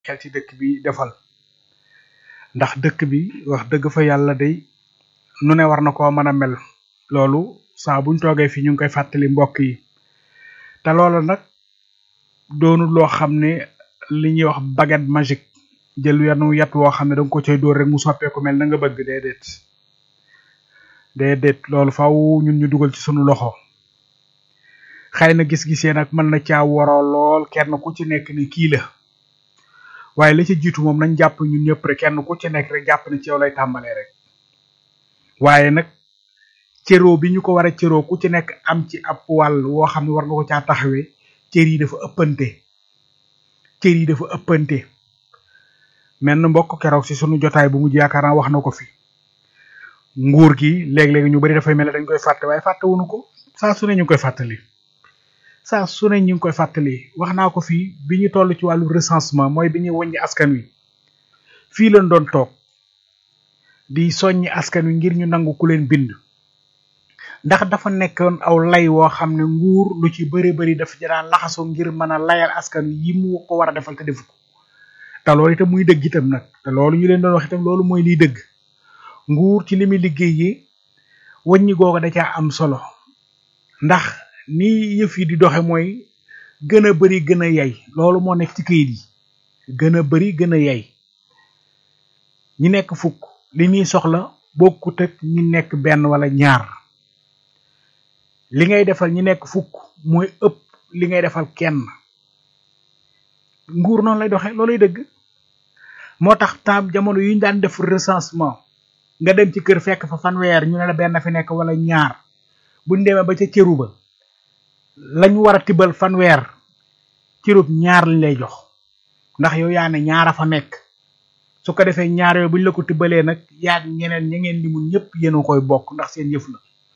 xel ci dëkk bi defal ndax dëkk bi wax dëgg fa yàlla day nu ne war na koo mën a mel loolu saa buñ toogee fi ñu ngi koy fàttali mbokk yi te loolu nag doonul loo xam ne li ñuy wax baguette magique jël yanu yat woo xam ne da nga ko cay dóor rek mu soppeeku mel na nga bëgg déedéet déedéet loolu faaw ñun ñu dugal ci sunu loxo xëy na gis-gisee nag mën na caa waroo lool kenn ku ci nekk ni kii la waaye la ci jiitu moom nañ jàpp ñun ñëpp rek kenn ku ci nekk rek jàpp ne ci yow lay tàmbalee rek waaye nag cëroo bi ñu ko war a cëroo ku ci nekk am ci ab wàll woo xam ne war nga ko caa taxawee cër yi dafa ëppante cër yi dafa ëppante mel na mbokk keroog si sunu jotaay bu mujj yaakaar naa wax na ko fi nguur gi léeg-léeg ñu bari dafay mel ne dañ koy fàtte waaye fàttewuñu ko saa su ne ñu ngi koy fàttali saa su ne ñu ngi koy fàttali wax naa ko fii bi ñu toll ci wàllu recensement mooy bi ñuy wàññi askan wi fii lañ doon toog di soññi askan wi ngir ñu nangu ku leen bind ndax dafa nekkoon aw lay woo xam ne nguur lu ci bëri bëri dafa ci daan laxasu ngir mën a layal askan wi yi mu ko war a defal te defu ko te loolu itam muy dëgg itam nag te loolu ñu leen doon wax itam loolu mooy liy dëgg nguur ci li muy liggéey yi wàññi googu da caa am solo ndax ni yëf yi di doxe mooy gën a bari gën a yay loolu moo nekk ci kayit yi gën a bari gën a yay ñi nekk fukk li ñuy soxla bokkut ak ñi nekk benn wala ñaar li ngay defal ñi nekk fukk mooy ëpp li ngay defal kenn nguur noonu lay doxe looluy dëgg moo tax tam jamono yi ñu daan def recensement nga dem ci kër fekk fa fanweer ñu ne la benn fi nekk wala ñaar buñ demee ba ca cëru ba lañ war a tibal fanweer cërub ñaar lañ lay jox ndax yow yaa ne ñaara fa nekk su ko defee ñaar yooyu buñ la ko tibbalee nag yaag ñeneen ña ngeen limul ñëpp yéen a koy bokk ndax seen yëf la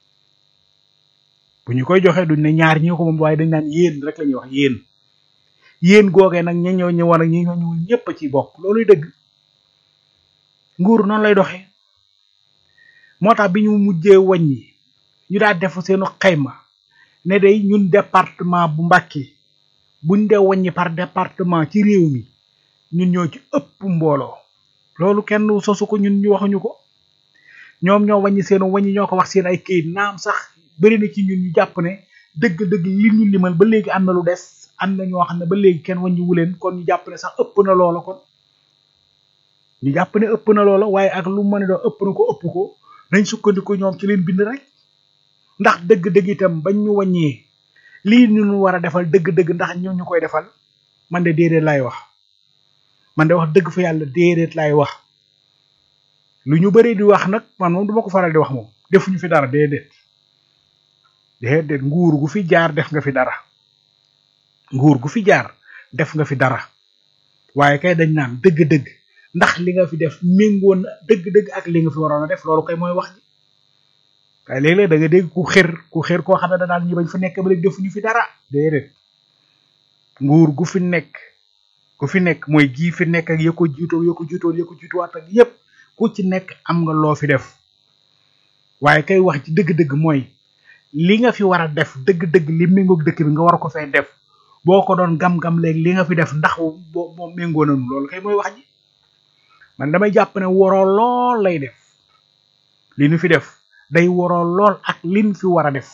bu ñu koy joxee duñ ne ñaar ñi ko moom waaye dañ naan yéen rek la ñuy wax yéen yéen googee nag ña ñëw ñëwoon ak ñi ñoo ñëwul ñëpp a ci bokk looluy dëgg nguur noonu lay doxee moo tax bi ñu mujjee wàññi ñu daal def seenu xayma ne day ñun département bu Mbacké buñ dee wàññi par département ci réew mi ñun ñoo ci ëpp mbooloo loolu kenn sosu ko ñun ñu waxuñu ko ñoom ñoo wàññi seenu wàññi ñoo ko wax seen ay këyit naam sax bëri na ci ñun ñu jàpp ne dëgg-dëgg li ñu limal ba léegi am na lu des am na ñoo xam ne ba léegi kenn wàññi wuleen kon ñu jàpp ne sax ëpp na loola kon ñu jàpp ne ëpp na loola waaye ak lu mën a doon ëpp na ko ëpp ko nañ sukkandiku ñoom ci leen bind rek ndax dëgg-dëgg itam bañ ñu wàññee lii ñu war a defal dëgg-dëgg ndax ñoo ñu koy defal man de déedéet laay wax man de wax dëgg fa yàlla déedéet laay wax lu ñu bari di wax nag man moom duma ko faral di wax moom defuñu fi dara déedéet déedéet nguur gu fi jaar def nga fi dara nguur gu fi jaar def nga fi dara waaye kay dañ naan dëgg-dëgg ndax li nga fi def méngoon na dëgg-dëgg ak li nga fi waroon a def loolu kay mooy wax ji waaye léeg-léeg da nga dégg ku xër ku xër koo xam ne da daal ñu bañ fa nekk ba léegi defuñu fi dara déedéet nguur gu fi nekk ku fi nekk mooy gii fi nekk ak ya ko jiitoo ya ko jiitoon ya ko jiituwaat ak yépp ku ci nekk am nga loo fi def waaye kay wax ci dëgg-dëgg mooy li nga fi war a def dëgg-dëgg li méngoog dëkk bi nga war ko fay def boo ko doon gam-gam léegi li nga fi def ndax boo moo méngoo nañu loolu kay mooy wax ji man damay jàpp ne waroo lool lay def li nu fi def day waroo lool ak lin fi war a def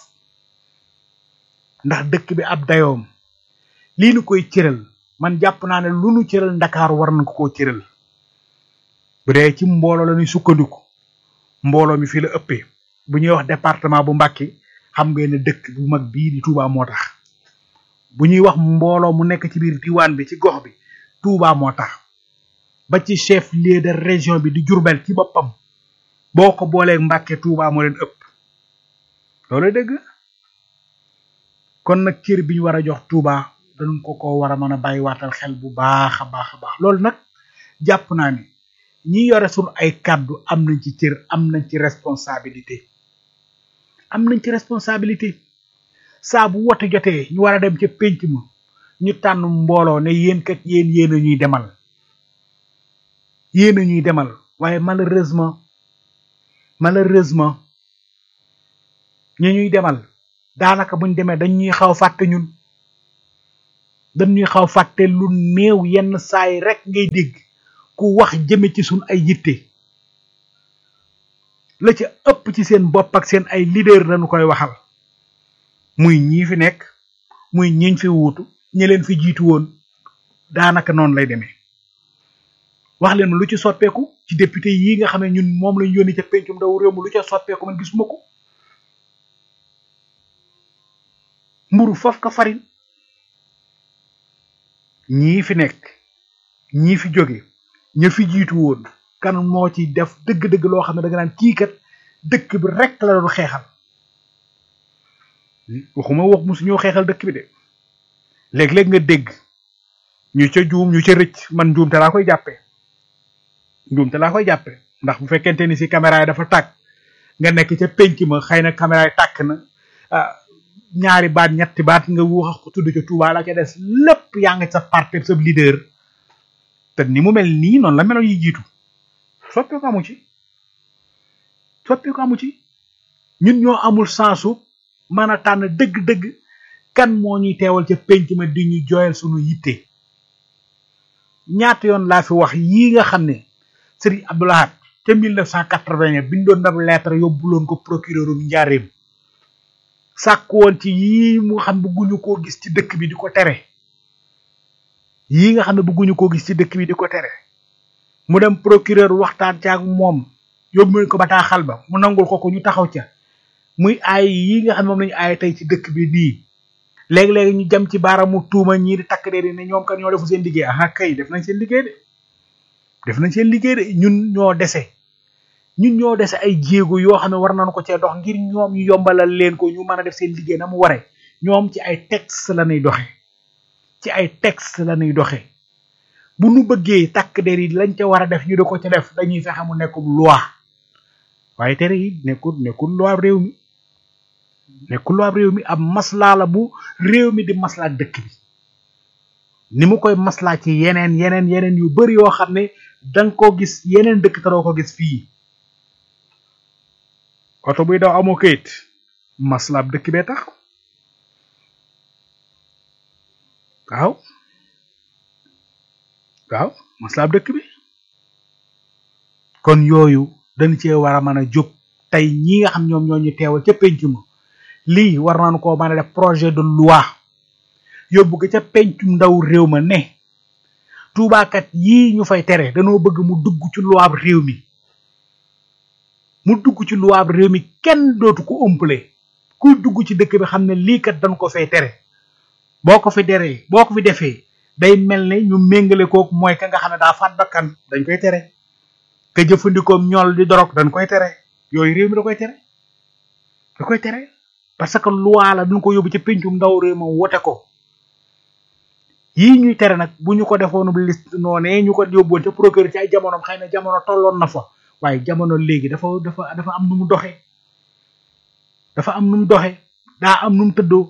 ndax dëkk bi ab dayoom lii nu koy cëral man jàpp naa ne lu nu cëral ndakaaru war nañ ko koo cëral bu dee ci mbooloo la ñuy sukkandiku mbooloo mi fii la ëppee bu ñuy wax département bu Mbacké xam ngeen ne dëkk bu mag bii di Touba moo tax bu ñuy wax mbooloo mu nekk ci biir diwaan bi ci gox bi Touba moo tax ba ci chef lieu de région bi di Diourbel ci boppam boo ko boolee Mbacké Touba moo leen ëpp loolu dëgg kon nag cër bi ñu war a jox Touba dañ ko ko war a mën a bàyyiwaatal xel bu baax a baax a baax loolu nag jàpp naa ni ñi yore suñu ay kàddu am nañ ci cër am nañ ci responsabilité am nañ ci responsabilité saa bu wote jotee ñu war a dem ca pénc ma ñu tànn mbooloo ne yéen kat yéen yéen a ñuy demal yéen a ñuy demal waaye malheureusement malheureusement ñi ñuy demal daanaka buñ demee dañ ñuy xaw fàtte ñun dañuy xaw fàtte lu néew yenn saay rek ngay dégg ku wax jëme ci sun ay yitte la ca ëpp ci seen bopp ak seen ay leader lañu koy waxal muy ñii fi nekk muy ñiñ fi wuutu ñi leen fi jiitu woon daanaka noonu lay demee wax leen lu ci soppeeku ci député yi nga xam ne ñun moom lañ yónni ca pencum ndaw réew mi lu ca soppeeku man gisuma ko mburu foofu ka farin ñii fi nekk ñii fi jóge ña fi jiitu woon kan moo ci def dëgg-dëgg loo xam ne da nga naan kii kat dëkk bi rek la doon xeexal waxuma wax musu ñoo xeexal dëkk bi de léeg-léeg nga dégg ñu ca juum ñu ca rëcc man njuum te laa koy jàppee njuum te laa koy jàppee ndax bu fekkente ni si caméra yi dafa tàkk nga nekk ca penc ma xëy na caméra yi tàkk na ah ñaari baat ñetti baat nga wax ko tudd ca Touba la ca des lépp yaa nga sa parti sa leader te ni mu mel nii noonu la meloon yi jiitu soppi ko amu ci soppi ko amu ci ñun ñoo amul sensu mën a tànn dëgg-dëgg kan moo ñuy teewal ca penc ma di ñu jooyal sunu yitte ñaata yoon laa fi wax yii nga xam ne Serigne Abdou Lahad ca 1980 bindoon na lettre yóbbuloon ko procureurum njaareem sàkk woon ci yii mu xam bëgguñu koo gis ci dëkk bi di ko tere yii nga xam ne bëgguñu koo gis ci dëkk bi di ko tere mu dem procureur waxtaan ca ak moom yóbbu ko bataaxal ba mu nangul ko ko ñu taxaw ca muy aay yii nga xam ne moom lañu aay tey ci dëkk bi nii léegi-léegi ñu jëm ci baaramu tuuma ñii di takk dee ne ñoom kan ñoo defu seen liggéey ah kay def nañ seen liggéey de def nañ seen liggéey de ñun ñoo dese ñun ñoo dese ay jéego yoo xam ne war nañu ko cee dox ngir ñoom ñu yombalal leen ko ñu mën a def seen liggéey na mu ware ñoom ci ay texte la ñuy doxe ci ay texte la ñuy doxe bu nu bëggee takk der yi lañ ca war a def ñu di ko ca def dañuy fexe mu nekkum loi waaye tere yi nekkul nekkul loi réew mi nekkul loi réew mi ab maslaa la bu réew mi di maslaa dëkk bi ni mu koy maslaa ci yeneen yeneen yeneen yu bari yoo xam ne danga ko gis yeneen dëkk te doo ko gis fii oto buy daw amoo kayit maslaab dëkk bee tax waaw waaw maslaab dëkk bi kon yooyu dañ cee war a mën a jóg tey ñi nga xam ñoom ñoo ñu teewal ca penc ma lii war nañu koo mën a def projet de loi yóbbu ko ca pencum ndaw réew ma ne tuubaakat yii ñu fay tere danoo bëgg mu dugg ci loi réew mi mu dugg ci loi réew mi kenn dootu ko ëmpale kuy dugg ci dëkk bi xam ne lii kat dañ ko fay tere boo ko fi deree boo ko fi defee day mel ne ñu méngale kook mooy ka nga xam ne daa faat bakkan dañ koy tere ka jëfandikoom ñool di dorog dañ koy tere yooyu réew mi da koy tere da koy tere parce que loi la duñ ko yóbbu ci pencum ndaw réew ma wote ko yii ñuy tere nag bu ñu ko defoonu liste noonee ñu ko yóbboon ca procureur ci ay jamonoom xëy na jamono tolloon na fa waaye jamono léegi dafa dafa dafa am nu mu doxe dafa am nu mu doxe daa am nu mu tëddoo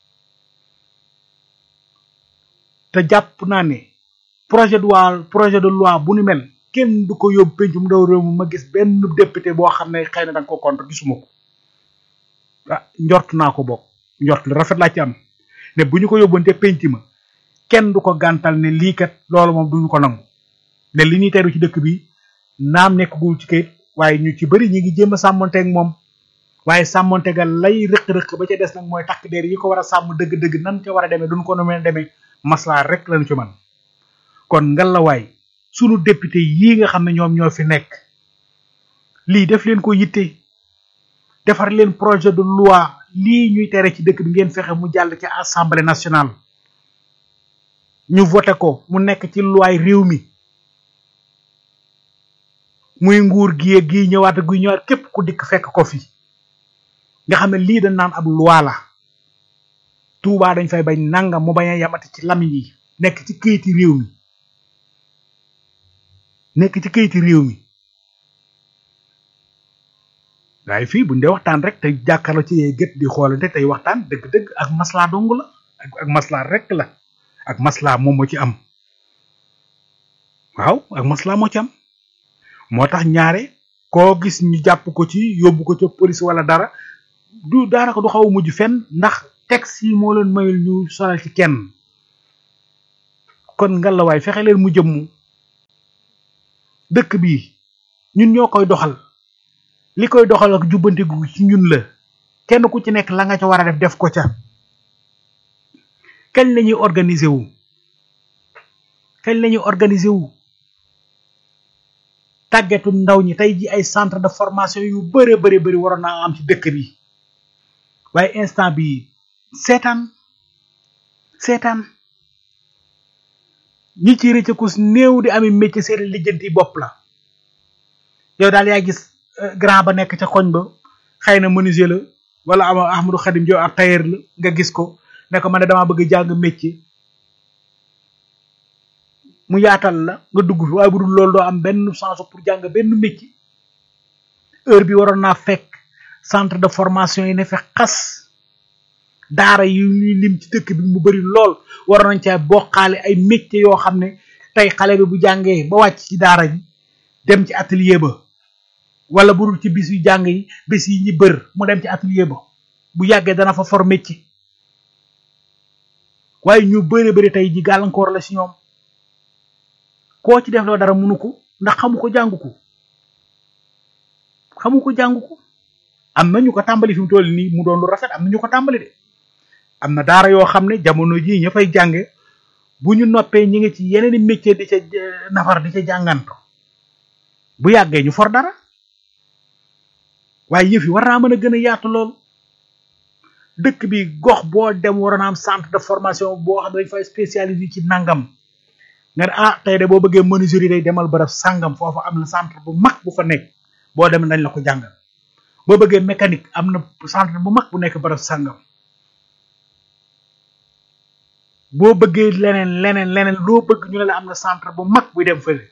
te jàpp naa ne projet de loi projet de loi bu ni mel kenn du ko yóbbu pencum ndaw réew mi ma gis benn député boo xam ne xëy na danga ko contre gisuma ko ah njort naa ko bokk njort lu rafet laa ci am ne bu ñu ko yóbboon te penc ma kenn du ko gàntal ne lii kat loolu moom duñu ko nangu ne li ñuy teru ci dëkk bi naam nekkagul ci kayit waaye ñu ci bëri ñi ngi jéem a sàmmonteeg moom waaye sàmmonteega lay rëq-rëq ba ca des nag mooy takk der yi ko war a sàmm dëgg-dëgg nan ca war a demee duñ ko nomee demee maslaa rek lañu ci man kon ngalawaay sunu député yii nga xam ne ñoom ñoo fi nekk lii def leen ko yitte defar leen projet de loi lii ñuy tere ci dëkk bi ngeen fexe mu jàll ci assemblée nationale ñu voté ko mu nekk ci loi réew mi muy nguur gi gi ñëwaat guy ñëwaat képp ku dikk fekk ko fi nga xam ne lii dañ naan ab loi la Touba dañ fay bañ nangam mu bañ a yamati ci lamiñ yi nekk ci këyiti réew mi nekk ci këyiti réew mi waaye fii buñ dee waxtaan rek te jàkkaarloo ci yee gët di xoolante tey waxtaan dëgg-dëgg ak maslaa dong la ak ak maslaa rek la ak maslaa moom moo ci am waaw ak maslaa moo ci am moo tax ñaare koo gis ñu jàpp ko ci yóbbu ko ca police wala dara du daanaka du xaw a mujj fenn ndax texte yi moo leen mayul ñu sonal ci kenn kon ngalawaay fexe leen mu jëmm dëkk bi ñun ñoo koy doxal li koy doxal ak jubbantigu ci ñun la kenn ku ci nekk la nga ca war a def def ko ca kañ la ñuy organiser wu kañ la ñuy organiser wu tàggetu ndaw ñi tey ji ay centre de formation yu bëre bëri bëri waroon naa am ci dëkk bi waaye instant bi seetaan seetaan ñi ci rëccakus néew di ami métier seen lijjanti bopp la yow daal yaa gis grand ba nekk ca koñ ba xëy na menuisier la wala ama Ahmadou Khadim Diop ab tailleur la nga gis ko ne ko man ne damaa bëgg jàng métier mu yaatal la nga dugg fi waaye bu dul loolu doo am benn chance pour jàng benn métier heure bi waroon naa fekk centre de formation yi ne fe xas daara yi ñuy lim ci dëkk bi mu bari lool waroon nañ caa bokkaale ay métier yoo xam ne tey xale bi bu jàngee ba wàcc ci daara ji dem ci atelier ba wala bu dul ci bis yu jàng yi bis yi ñi bër mu dem ci atelier ba bu yàggee dana fa for métier waaye ñu bëri bëri tey ji gàllankoor la si ñoom koo ci def loo dara munu ko ndax xamu ko jàngu ko xamu ko jàngu ko am na ñu ko tàmbali fi mu toll nii mu doon lu rafet am na ñu ko tàmbali de am na daara yoo xam ne jamono jii ña fay jànge bu ñu noppee ñi ngi ci yeneen i métier di ca nafar di ca jànganto bu yàggee ñu for dara waaye yëf yi war naa mën a gën a yaatu lool dëkk bi gox boo dem waroon am centre de formation boo xam ne dañ fay spécialisé ci nangam nga ne ah tey de boo bëggee menuiserie day demal bërëb sàngam foofu am na centre bu mag bu fa nekk boo demee dañ la ko jàngal boo bëggee mécanique am na centre bu mag bu nekk bërëb sàngam boo bëggee leneen leneen leneen loo bëgg ñu ne la am na centre bu mag buy dem fële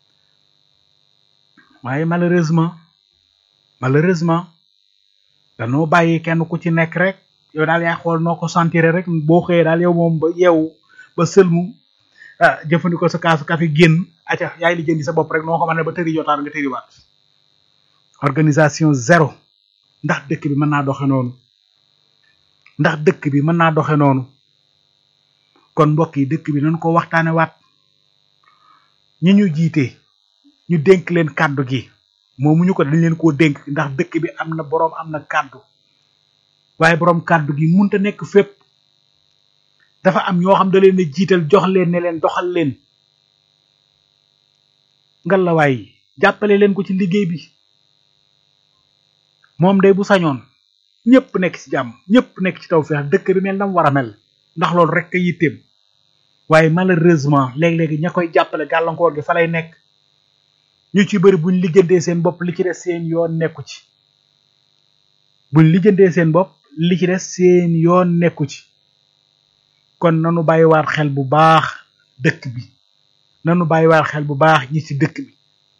waaye malheureusement malheureusement danoo bàyyi kenn ku ci nekk rek yow daal yaa xool noo ko sentir rek boo xëyee daal yow moom ba yeewu ba sëlmu ah jëfandikoo sa kaasu café génn acca yaay li jëndi sa bopp rek noo ko mën ne ba tëri jotaan nga tëriwaat organisation zéro ndax dëkk bi mën naa doxe noonu ndax dëkk bi mën naa doxe noonu kon mbokk yi dëkk bi nañ ko waxtaane waat ñi ñu jiite ñu dénk leen kàddu gi moomu ñu ko dañ leen koo dénk ndax dëkk bi am na boroom am na kàddu waaye boroom kàddu gi munta nekk fépp dafa am ñoo xam da leen a jiital jox leen ne leen doxal leen ngalawaay jàppale leen ko ci liggéey bi moom day bu sañoon ñëpp nekk ci jàmm ñëpp nekk ci tawfeex dëkk bi mel na mu war a mel ndax loolu rek a yitteem waaye malheureusement léeg-léegi ña koy jàppale gàllankoor gi fa lay nekk ñu ci bëri buñ lijjantee seen bopp li ci des seen yoon nekku ci buñ lijjantee seen bopp li ci des seen yoon nekku ci kon nanu bàyyiwaat xel bu baax dëkk bi nanu bàyyiwaat xel bu baax ñi ci dëkk bi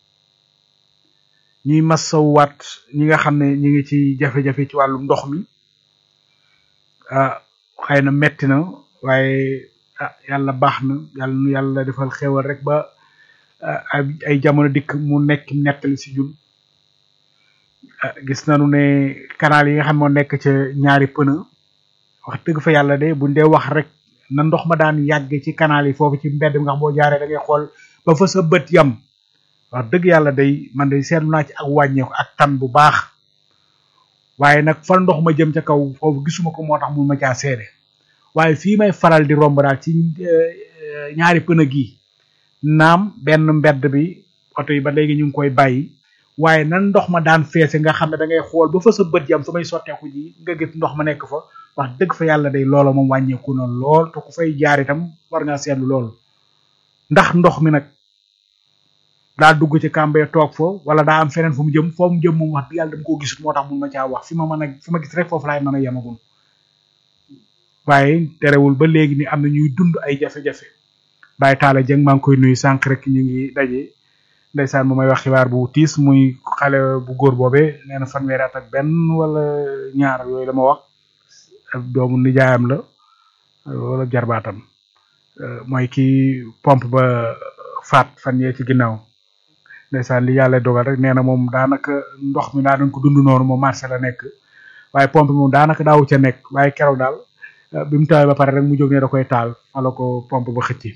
ñuy masawwaat ñi nga xam ne ñi ngi ci jafe-jafe ci wàllu ndox mi ah xëy na metti na waaye ah yàlla baax na yàlla nu yàlla defal xewal rek ba ay jamono dikk mu nekk nettali si ñun gis nañu ne canal yi nga xam moo nekk ca ñaari pëna wax dëgg fa yàlla de buñ dee wax rek na ndox ma daan yàgg ci canal yi foofu ci mbedd mi nga xam boo jaaree da ngay xool ba fa sa bët yam wax dëgg yàlla day man day seetlu naa ci ak wàññeeku ak tan bu baax waaye nag fa ndox ma jëm ca kaw foofu gisuma ko moo tax mun ma caa seede waaye fii may faral di romb daal ci ñaari pëna gi naam benn mbedd bi oto yi ba léegi ñu ngi koy bàyyi waaye nan ndox ma daan feese nga xam ne da ngay xool ba fa sa bët yam fa may sotteeku ji nga gis ndox ma nekk fa wax dëgg fa yàlla day loola moom wàññeeku na lool te ku fay jaar itam war ngaa seetlu loolu ndax ndox mi nag daa dugg ci kàmbee toog fo wala daa am feneen fu mu jëm foo mu jëm moom wax dëgg yàlla dama koo gisut moo tax mun ma caa wax fi ma mën a fi ma gis rek foofu laay mën a yemagum waaye terewul ba léegi ni am na ñuy dund ay jafe-jafe Baye Talla Dieng maa ngi koy nuyu sànq rek ñu ngi daje ndeysaan mu may wax xibaar bu tiis muy xale bu góor boobee nee na fanweeri at ak benn wala ñaar yooyu la ma wax doomu nijaayam la wala jarbaatam mooy ki pompe ba faat fan yee ci ginnaaw ndeysaan li yàlla dogal rek nee na moom daanaka ndox mi daa dañ ko dund noonu moom marché la nekk waaye pompe moom daanaka daawu ca nekk waaye keroog daal bi mu tawee ba pare rek mu jóg ne da koy taal fa la ko pompe ba xëcc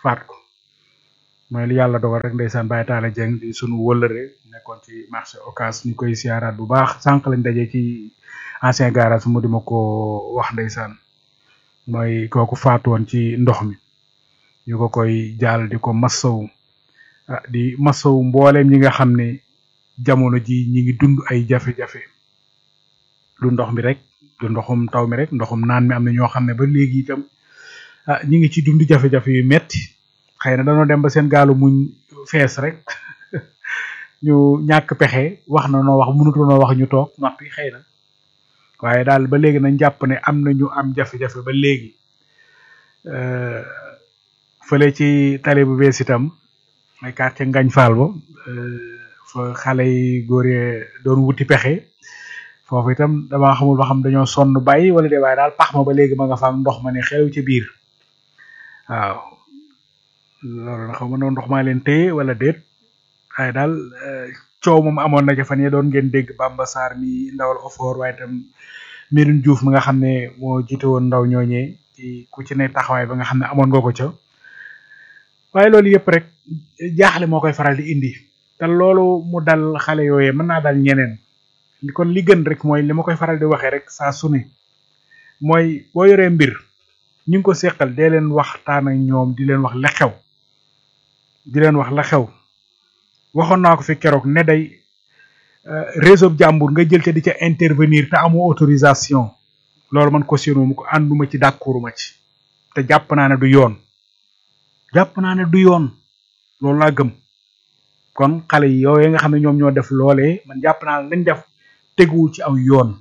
faat ko mooy li yàlla dogal rek ndeysaan Baye Talla Dieng di sunu wëllëre nekkoon ci marché Ocass ñu koy siyaaraat bu baax sànq lañ daje ci ancien garage mu di ma ko wax ndeysaan mooy kooku faatu woon ci ndox mi ñu ko koy jaal di ko massawu ah di massawu mbooleem ñi nga xam ne jamono ji ñi ngi dund ay jafe-jafe du ndox mi rek du ndoxum taw mi rek ndoxum naan mi am na ñoo xam ne ba léegi itam ah ñi ngi ci dund jafe-jafe yu metti xëy na dañoo dem ba seen gaalu muñ fees rek ñu ñàkk pexe wax na noo wax mënutunoo wax ñu toog noppi xëy na waaye daal ba léegi nañ jàpp ne am na ñu am jafe-jafe ba léegi fële ci tali bu bees itam ay quartier ngañ faal ba fa xale yi góor yee doon wuti pexe foofu itam dama xamul ba xam dañoo sonn bàyyi wala de waaye daal pax ma ba léegi ma nga fa am ndox ma ne xew ci biir waaw loolu na xaw ma noonu ndox maa leen téye wala déet waaye daal coow moom amoon na ca fan yee doon ngeen dégg Bamba Sarr mi ndawal ofoor waaye itam Medoune Diouf mi nga xam ne moo jiite woon ndaw ñooñee ci ku ci ne taxawaay ba nga xam ne amoon nga ko ca waaye loolu yëpp rek jaaxle moo koy faral di indi te loolu mu dal xale yooyee mën naa dal ñeneen kon li gën rek mooy li ma koy faral di waxee rek saa su ne mooy boo yoree mbir ñu ngi ko seqal dee leen waxtaan ak ñoom di leen wax la xew di leen wax la xew waxoon naa ko fi keroog ne day réseau jàmbur nga jël ca di ca intervenir te amoo autorisation loolu man cautionné mu ko ànduma ci d'accorduma ci te jàpp naa ne du yoon jàpp naa ne du yoon loolu laa gëm kon xale yi yooyu nga xam ne ñoom ñoo def loolee man jàpp naa ne lañ def teguwul ci aw yoon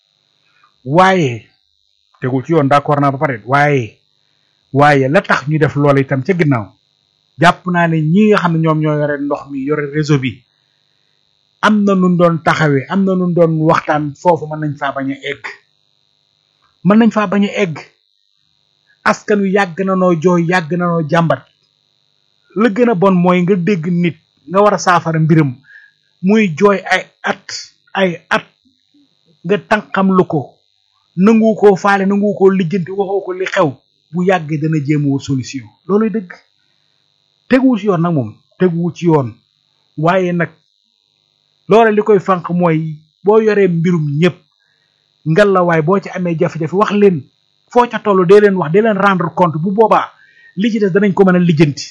waaye teguwul ci yoon d'accord naa ba pare waaye waaye la tax ñu def loole itam ca ginnaaw jàpp naa ne ñi nga xam ne ñoom ñoo yore ndox mi yore réseau bi am na nun doon taxawee am na nun doon waxtaan foofu mën nañ faa bañ a egg mën nañ faa bañ a egg askan wi yàgg na noo jooy yàgg na noo jàmbat la gën a bon mooy nga dégg nit nga war a saafara mbiram muy jooy ay at ay at nga tànqam lu ko nangu koo faale nangu koo lijjanti waxoo ko li xew bu yàggee dana jéem wut solution looluy dëgg teguwu ci yoon nag moom teguwu ci yoon waaye nag loola li koy fànq mooy boo yoree mbirum ñëpp ngalawaay boo ci amee jafe-jafe wax leen foo ca toll dee leen wax dee leen rendre compte bu boobaa li ci des danañ ko mën a lijjanti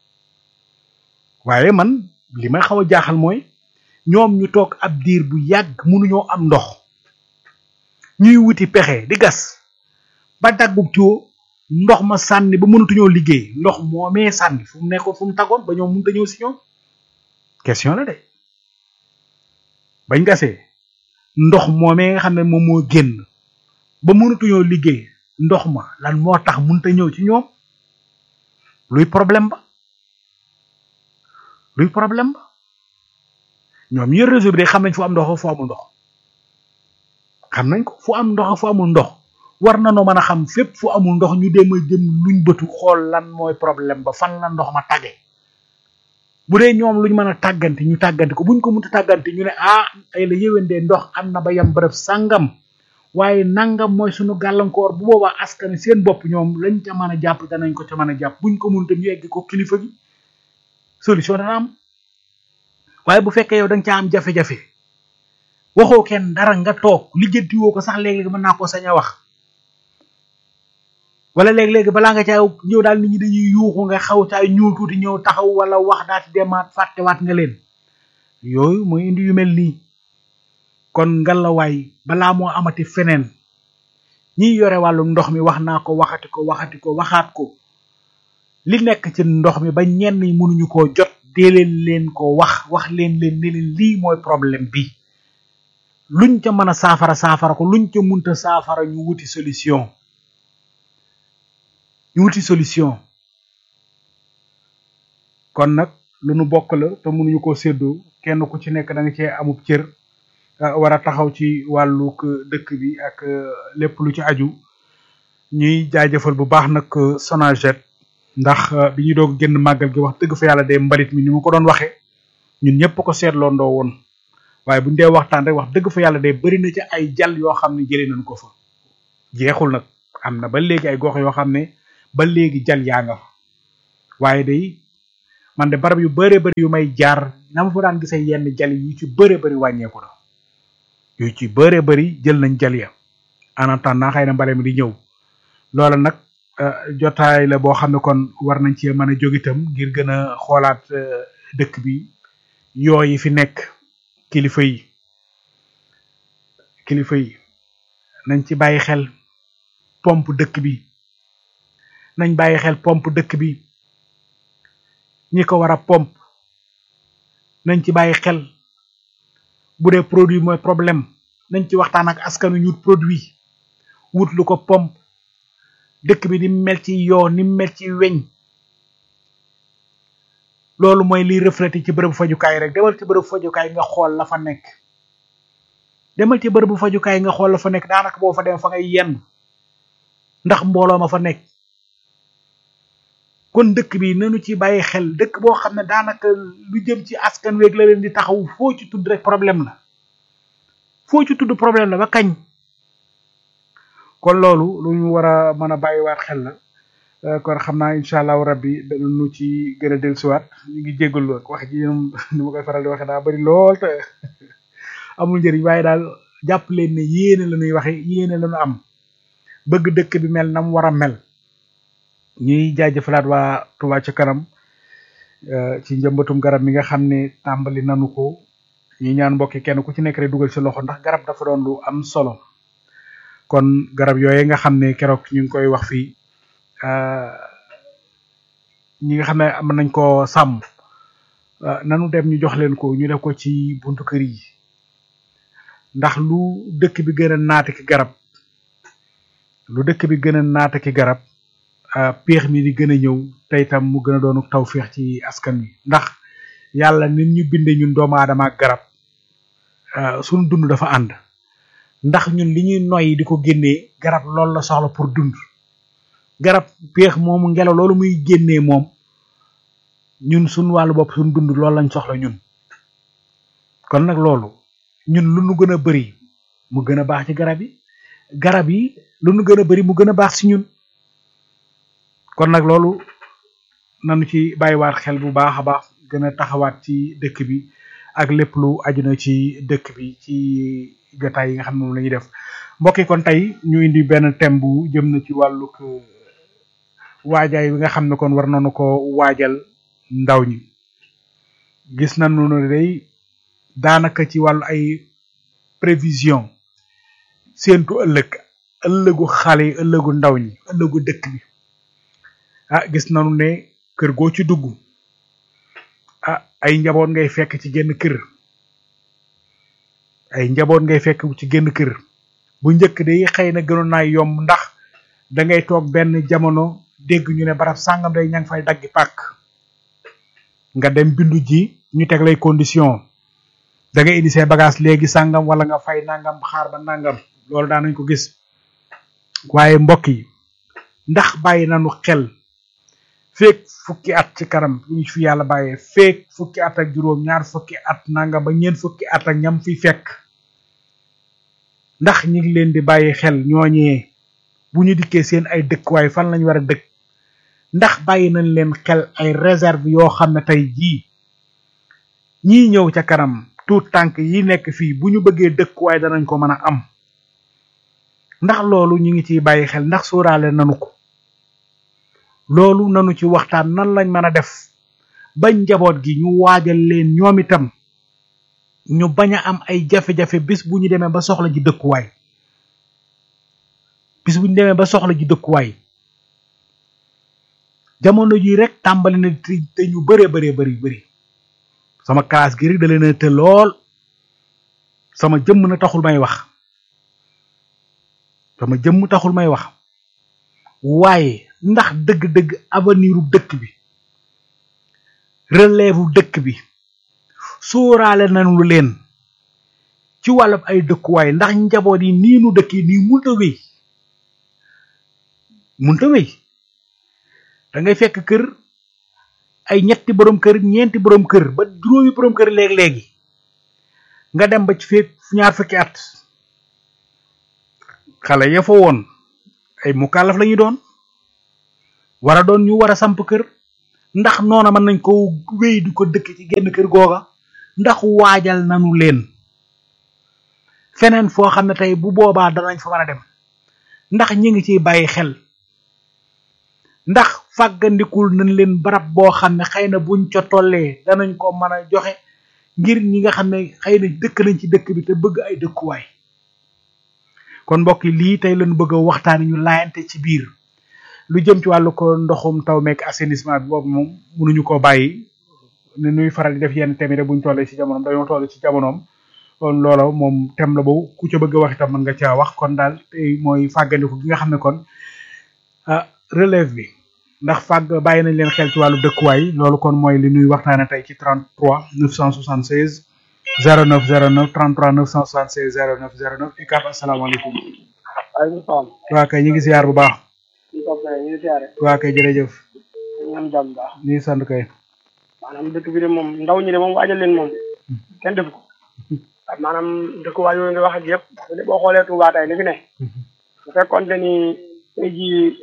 waaye man li may xaw a jaaxal mooy ñoom ñu toog ab diir bu yàgg mënuñoo am ndox ñuy wuti pexe di gas ba daggub tiwo ndox ma sànni ba mënatuñoo liggéey ndox moomee sànni fu mu nekkoon fu mu taggoon ba ñoom mënut a ñëw si ñoom question la de bañ gasee ndox moomee nga xam ne moom moo génn ba mënatuñoo liggéey ndox ma lan moo tax mënut a ñëw ci ñoom luy problème ba luy problème ba ñoom yor réseau bi de xam nañ fu am ndox fu amul ndox xam nañ ko fu am ndox fu amul ndox war na noo mën a xam fépp fu amul ndox ñu dem a jëm luñ bëtu xool lan mooy problème ba fan la ndox ma tàgge bu dee ñoom luñ mën a tàggante ñu tàggante ko buñ ko mënta tàggante ñu ne ah ay la yéwéndee ndox am na ba yam bërëb sàngam waaye nangam mooy suñu gàllankoor bu boobaa askan seen bopp ñoom lañ ca mën a jàpp danañ ko ca mën a jàpp buñ ko mënta ñu egg ko kilifa gi solution dana am waaye bu fekkee yow da nga caa am jafe-jafe waxoo kenn dara nga toog lijjanti woo ko sax léeg-léeg mën naa ko sañ a wax wala léeg-léegi balaa nga caa ñëw daal nit ñi dañuy yuuxu nga xaw caa ñuul tuuti ñëw taxaw wala wax daati demaat fàttewaat nga leen yooyu mooy indi yu mel nii kon ngalawaay balaa moo amati feneen ñiy yore wàllum ndox mi wax naa ko waxati ko waxati ko waxaat ko li nekk ci ndox mi ba ñenn ñi mënuñu koo jot dee leen leen ko wax wax leen leen ne leen lii mooy problème bi luñ ca mën a saafara saafara ko luñ ca munta saafara ñu wuti solution ñu wuti solution kon nag lu nu bokk la te mënuñu koo séddoo kenn ku ci nekk da nga cee amub cër war a taxaw ci wàllug dëkk bi ak lépp lu ci aju ñuy jaajëfal bu baax nag Sonaget ndax bi ñu doog génn màggal gi wax dëgg fa yàlla de mbalit mi ni ma ko doon waxee ñun ñëpp ko seetloo ndoo woon waaye bu ñu dee waxtaan rek wax dëgg fa yàlla de bari na ci ay jàll yoo xam ne jëlee nañ ko fa jeexul nag am na ba léegi ay gox yoo xam ne ba léegi jal yaa nga fa waaye day man de barab yu bëree bëri yu may jaar na ma fa daan gisee yenn jali yu ci bëree bëri wàññeeku na yu ci bëree bëri jël nañ jali ya en attendant xëy na mbale mi di ñëw loola nag jotaay la boo xam ne kon war nañ cee mën a jóg itam ngir gën a xoolaat dëkk bi yooyu fi nekk kilifa yi kilifa yi nañ ci bàyyi xel pompe dëkk bi nañ bàyyi xel pompe dëkk bi ñi ko war a pompe nañ ci bàyyi xel bu dee produit mooy problème nañ ci waxtaan ak askanu ñu produit wut lu ko pompe dëkk bi ni mel ci yoo ni mel ci weñ loolu mooy liy reflété ci bërëbu fajukaay rek demal ci bërëbu fajukaay nga xool la fa nekk demal ci bërëbu fajukaay nga xool la fa nekk daanaka boo fa dem fa ngay yenn ndax mbooloo ma fa nekk kon dëkk bi nanu ci bàyyi xel dëkk boo xam ne daanaka lu jëm ci askan weeg la leen di taxaw foo ci tudd rek problème la foo ci tudd problème la ba kañ kon loolu lu ñu war a mën a bàyyiwaat xel la kon xam naa incha allahu rabbi danañu ci gën a dellusiwaat ñu ngi jégalu ak wax ji ñoom ni ma koy faral di waxee daa bari lool te amul njëriñ waaye daal jàpp leen ne yéene la ñuy waxe yéene la ñu am bëgg dëkk bi mel na mu war a mel ñuy jaajëfalaat waa Touba ca kanam ci njëmbatum garab mi nga xam ne tàmbali nanu ko ñi ñaan mbokki kenn ku ci nekk rek dugal ci loxo ndax garab dafa doon lu am solo kon garab yooye nga xam ne keroog ñu ngi koy wax fii ñi nga xam ne am nañ ko sàmm nanu dem ñu jox leen ko ñu def ko ci buntu kër yi ndax lu dëkk bi gën a naata ki garab lu dëkk bi gën a naata ki garab péex mi di gën a ñëw te itam mu gën a doonu taw féex ci askan wi ndax yàlla nit ñu binde ñun doomu aadama ak garab suñu dund dafa ànd ndax ñun li ñuy noyyi di ko génnee garab loolu la soxla pour dund garab péex moomu ngelaw loolu muy génnee moom ñun suñ wàllu bopp suñ dund loolu lañ soxla ñun kon nag loolu ñun lu nu gën a bari mu gën a baax ci garab yi garab yi lu nu gën a bari mu gën a baax ci ñun kon nag loolu nanu ci bàyyiwaat xel bu baax a baax gën a taxawaat ci dëkk bi ak lépp lu aju na ci dëkk bi ci jotaay yi nga xam ne moom la ñuy def mbokk yi kon tey ñu indi benn thème bu jëm na ci wàllug waajaay bi nga xam ne kon war nañu ko waajal ndaw ñi gis nañu ne day daanaka ci wàllu ay prévision séentu ëllëg ëllëgu xale yi ëllëgu ndaw ñi ëllëgu dëkk bi ah gis nañu ne kër goo ci dugg ah ay njaboot ngay fekk ci genn kër ay njaboot ngay fekk ci genn kër bu njëkk day xëy na gënoon naa yomb ndax da ngay toog benn jamono dégg ñu ne barab sàngam day ña ngi fay daggi pàkk nga dem bindu ji ñu teg lay condition da ngay indi say bagage léegi sàngam wala nga fay nangam xaar ba nangam loolu daan nañ ko gis waaye mbokk yi ndax bàyyi nañu xel feek fukki at ci kanam ñu fi yàlla bàyyee feek fukki at ak juróom ñaar fukki at nangam ba ñeent fukki at ak ñam fi fekk ndax ñi ngi leen di bàyyi xel ñooñee bu ñu dikkee seen ay dëkkuwaay fan lañ war a dëkk ndax bàyyi nañ leen xel ay réserve yoo xam ne tey jii ñii ñëw ca kanam tuut tànk yi nekk fii bu ñu bëggee dëkkuwaay danañ ko mën a am ndax loolu ñu ngi ciy bàyyi xel ndax sóoraale nanu ko loolu nanu ci waxtaan nan lañ mën a def bañ njaboot gi ñu waajal leen ñoom itam ñu bañ a am ay jafe-jafe bis bu ñu demee ba soxla ji dëkkuwaay bis bu ñu demee ba soxla ji dëkkuwaay jamono ji rek tàmbali na te ñu bëree bëree bëri bëri sama classe gi rek da leen a te lool sama jëmm na taxul may wax sama jëmm taxul may wax waaye ndax dëgg-dëgg avenir u dëkk bi relève u dëkk bi sóoraale nañu leen ci wàllub ay dëkkuwaay ndax njaboot yi nii nu dëkk yi nii munta wéy munta wéy da ngay fekk kër ay ñetti borom kër ñeenti borom kër ba juróomi borom kër léeg-léegi nga dem ba ci fekk ñaar fukki at xale ya fa woon ay mukallaf lañu doon war a doon ñu war a samp kër ndax noona mën nañ ko wéy di ko dëkk ci genn kër googa ndax waajal nanu leen feneen foo xam ne tey bu boobaa danañ fa mën a dem ndax ñi ngi ciy bàyyi xel ndax fàggandikul nañ leen barab boo xam ne xëy na buñ ca tollee danañ ko mën a joxe ngir ñi nga xam ne xëy na dëkk nañ ci dëkk bi te bëgg ay dëkkuwaay kon mbokk yi lii tey lañu bëgg a waxtaani ñu laayante ci biir lu jëm ci wàllu ko ndoxum taw meek assainissement bi boobu moom mënuñu koo bàyyi ne nuy faral di def yenn thème buñ tollee ci jamonoom dañoo toll ci jamonoom kon loola moom thème la boobu ku ca bëgg a wax itam mën nga caa wax kon daal tey mooy fàggandiku gi nga xam ne kon ah relève bi ndax fàgg bàyyi nañ leen xel ci wàllu dëkkuwaay loolu kon mooy li nuy waxtaane tey ci 33 976 09 09 33 976 09 09 ICAP asalaamaaleykum. waaleykum salaam. waa kay ñu ngi ziar bu baax. ñu toog kay ñu ngi siyaare. waa kay jërëjëf. ñu am jàmm bu baax. ñu ngi sant kay. maanaam dëkk bi de moom ndaw ñi de moom waajal leen moom kenn def ko maanaam dëkkuwaay yooyu nga wax ak yëpp boo xoolee Touba tey li fi ne bu fekkoon te ni tey jii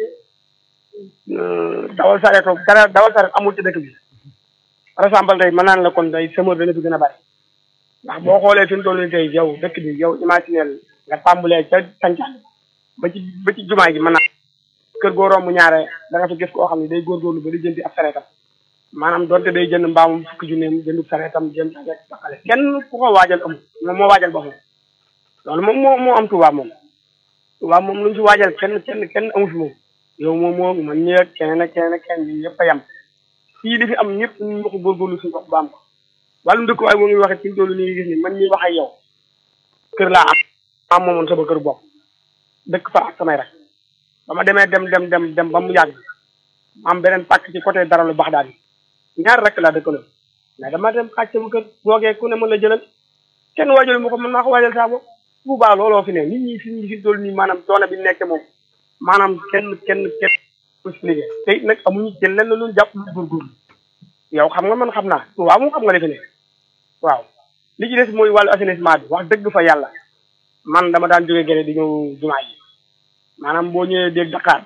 dawal sareeto dara dawal sareet amul ci dëkk bi par exemple tey mën naan la kon tey semeur dana fi gën a bari ndax boo xoolee fi mu toll nii tey yow dëkk bi yow imaginel nga tàmbalee ca sancaan ba ci ba ci jumaa gi mën naa kër goo romb ñaare da nga fa gis koo xam ne day góorgóorlu ba di jëndi ab sareetam maanaam donte day jënd mbaamum fukki junneem jëndub sareetam jënd sareet baxale kenn ku ko waajal amul moom moo waajal boppam loolu moom moo moo am Touba moom Touba moom lu ñu fi waajal kenn kenn kenn amu fi moom yow moom moo man ñi ak keneen ak keneen ak keneen bi yëpp a yem fii li fi am ñëpp ñu ngi ko góorgóorlu suñu bopp ba am ko wàllum dëkkuwaay boo ngi waxee ci toolu nii gis ni man ñi wax ak yow kër laa am am moomoon sama kër bopp dëkk fa ak samay rek ba ma demee dem dem dem dem ba mu yàgg am beneen pàcc ci côté dara lu bax daal ñaar rek laa dëkkaloon mais dama dem xaaj sama kër boogee ku ne mën la jëlal kenn waajal mu ko mën naa ko waajal saa bopp bu baax looloo fi ne nit ñi fi ñu fi toll nii maanaam coono bi nekk moom maanaam kenn kenn kenn expliqué te it nag amuñu jël lenn lu jàpp lu góorgóorlu yow xam nga man xam naa waaw moom xam nga defe ne waaw li ci des mooy wàllu assainissement bi wax dëgg fa yàlla man dama daan jógee gene di ñëw jumaa yi maanaam boo ñëwee dégg Dakar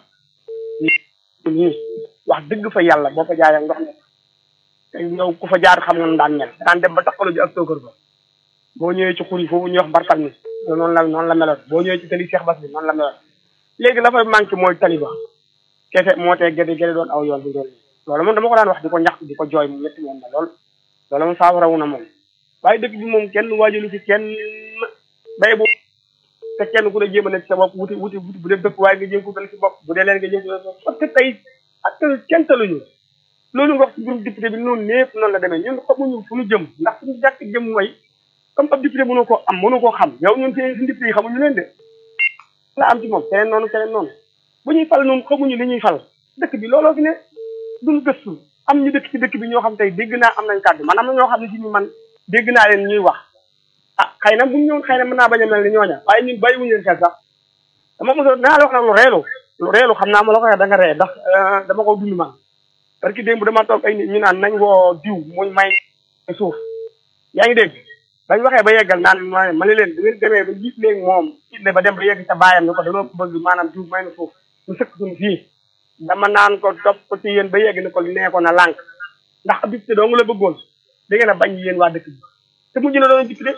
nii wax dëgg fa yàlla boo fa jaaree ndox mi te yow ku fa jaar xam nga nu daan mel daan dem ba taxalu ji ak tookër ba boo ñëwee ci xur yi foofu ñuy wax mbartal mi noonu la noonu la meloon boo ñëwee ci tali Cheikh Bass bi noonu la meloon léegi la fay manqué mooy tali ba kese moo tee gede gede doon aw yoon bi doon loolu moom dama ko daan wax di ko ñax di ko jooy mu métti woon na lool loolu moom saafara wu na moom waaye dëkk bi moom kenn waajalu fi kenn bay bu te kenn ku ne jéem a nekk sa bopp wuti wuti wuti bu dee dëkk waaye nga jéem ko dal si bopp bu dee leen nga jéem ko parce que tey ak kenn taluñu loolu nga wax ci mbirum député bi noonu lépp noonu la demee ñun xamuñu fu ñu jëm ndax suñu jàkk jëm mooy comme ab député mënoo koo am mënoo koo xam yow ñun seen suñu député yi xamuñu leen de la am ci moom keneen noonu keneen noonu bu ñuy fal noonu xamuñu li ñuy fal dëkk bi looloo fi ne duñ gëstu am ñu dëkk ci dëkk bi ñoo xam tey dégg naa am nañ kàddu man am na ñoo xam ne si ñu man dégg naa leen ñuy wax ah xëy na buñ ñëwoon xëy na mën naa bañ a mel ni ñooña waaye ñun bàyyiwuñu leen xel sax dama mos a dinaa la wax nag lu reelu lu reelu xam naa ma la ko waxee da nga ree ndax dama ko dund man parce que démb dama toog ay nit ñu naan nañ woo diw muñ may suuf yaa ngi dégg bañ waxee ba yeggal naan ma ma ne leen da ngeen demee ba jiit léegi moom it ba dem ba yegg ca baayam ni ko dañoo bëgg maanaam diw may na suuf ñu sëkk suñu fii dama naan ko topp ko ci yéen ba yegg ni ko nee ko na lànk ndax ab député doo nga la bëggoon da ngeen a bañ yéen waa dëkk bi te mujj na doon député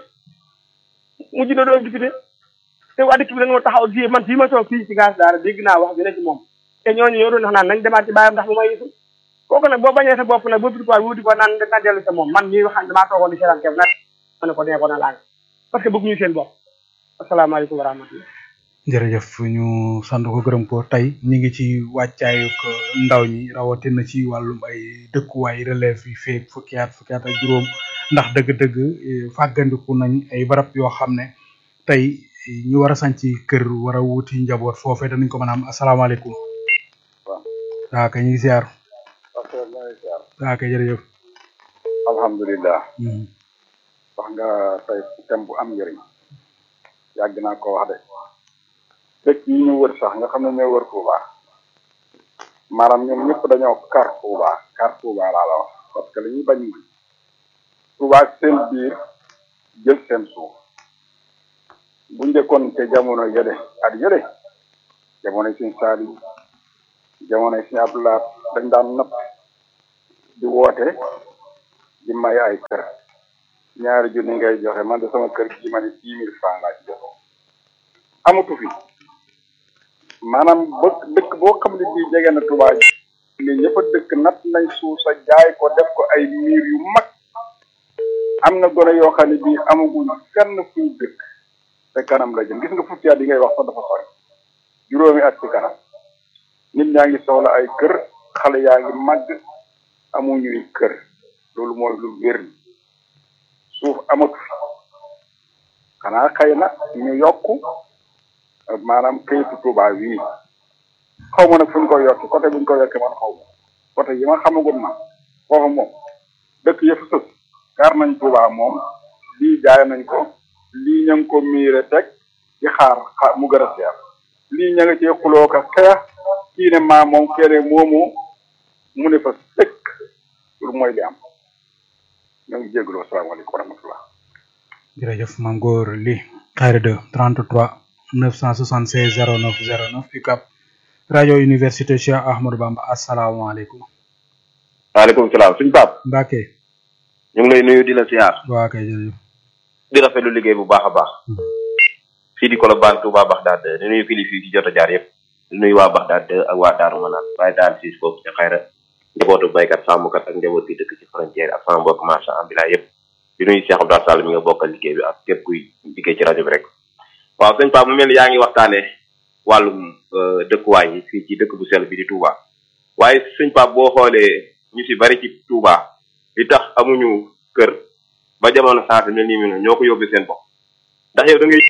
mujj na doon député te waa dëkk bi dañoo taxaw fii man fii ma toog fii ci gaz daara dégg naa wax bi ne ci moom te ñooñu ñoo doon wax naan nañ demaat ci baayam ndax mu may yisu kooku nag boo bañee sa bopp nag boo biti ko wuti ko naan na dellu sa moom man ñuy wax damaa toogoon di seetaan keef na ma ne ko nee ko na làng parce que bëgg ñu seen bopp asalaamaaleykum wa rahmatullah jërëjëf ñu sant ko gërëm ko tey ñu ngi ci wàccaayu ndaw ñi rawatina ci wàllum ay dëkkuwaay relève yi feeg fukki at fukki at ak juróom ndax dëgg-dëgg fàggandiku nañ ay barab yoo xam ne tey ñu war a sanc kër war a wuti njaboot foofee danañ ko mën a am asalaamaaleykum. waaw. waaw kay ñu ngi ziar. ok maa ngi ziar. waaw kay jërëjëf. alhamdulilah. wax nga tey thème bu am njëriñ. yàgg naa ko wax de. dëkk yi ñu wër sax nga xam ne ñoo wër Touba maanaam ñoom ñëpp dañoo kar Touba kar Touba laa la wax parce que li ñuy bañ mooy Touba seen biir jël seen suuf bu njëkkoon te jamono yële at yële jamono suñ saali jamono suñ abdulaat dañ daan napp di woote di may ay kër ñaari junni ngay joxe man de sama kër gi ma ne dix mille francs laa ci joxe amatu fi maanaam ba dëkk boo xam ne bii jege na Touba ni ñëpp a dëkk nat nañ suuf sa jaay ko def ko ay miir yu mag am na gone yoo xam ne bii amaguñ fenn fuñ dëkk te kanam la jëm gis nga fukki at yi ngay wax sax dafa sori juróomi at ci kanam nit ñaa ngi soxla ay kër xale yaa ngi màgg amuñuy kër loolu mooy lu wér ni suuf amatu fi xanaa xëy na ñu yokk maanaam këyitu Touba wii xaw ma nag fu ñu koy yokk côté bu ñu koy yokkee man xaw ma côté yi ma xamagum na foofu moom dëkk yëpp sës gaar nañ Touba moom lii jaay nañ ko lii ña ngi ko miire teg di xaar xaar mu gën a seer lii ña nga cee xuloo ka xeex kii ne maa moom kene moomu mu ne fa sëkk loolu mooy li am ñoo ngi jégalu asalaamaaleykum wa rahmatullah jërëjëf maam góor li xayra de 33 976 09 09 UCAB rajo université Cheikh Ahmadou Bamba asalaamaaleykum waaleykum salaam suñ Pape Mbacke ñu ngi lay nuyu di la siyaar waa kay jërëjëf di rafetlu liggéey bu baax a baax fii di Colobane Touba Bagdad di nuyu kilifa yi ci jot a jaar yëpp di nuyu waa Bagdad ak waa Daaru Manaan waaye daal siis foofu ci xayra njabootu baykat sàmmkat ak njaboot gi dëkk ci frontière ak sama mbokk marchand ambulant yëpp di nuyu Cheikh Abdou Sall mi nga bokkal liggéey bi ak képp kuy liggéey ci rajo bi rek waaw sëñ Pape mu mel ni yaa ngi waxtaane wàllum dëkkuwaay yi fii ci dëkk bu sell bi di Touba waaye sëñ Pape boo xoolee ñu si bari ci Touba li tax amuñu kër ba jamono saate mel nii mi ñoo ko yóbbee seen bopp ndax yow da ngay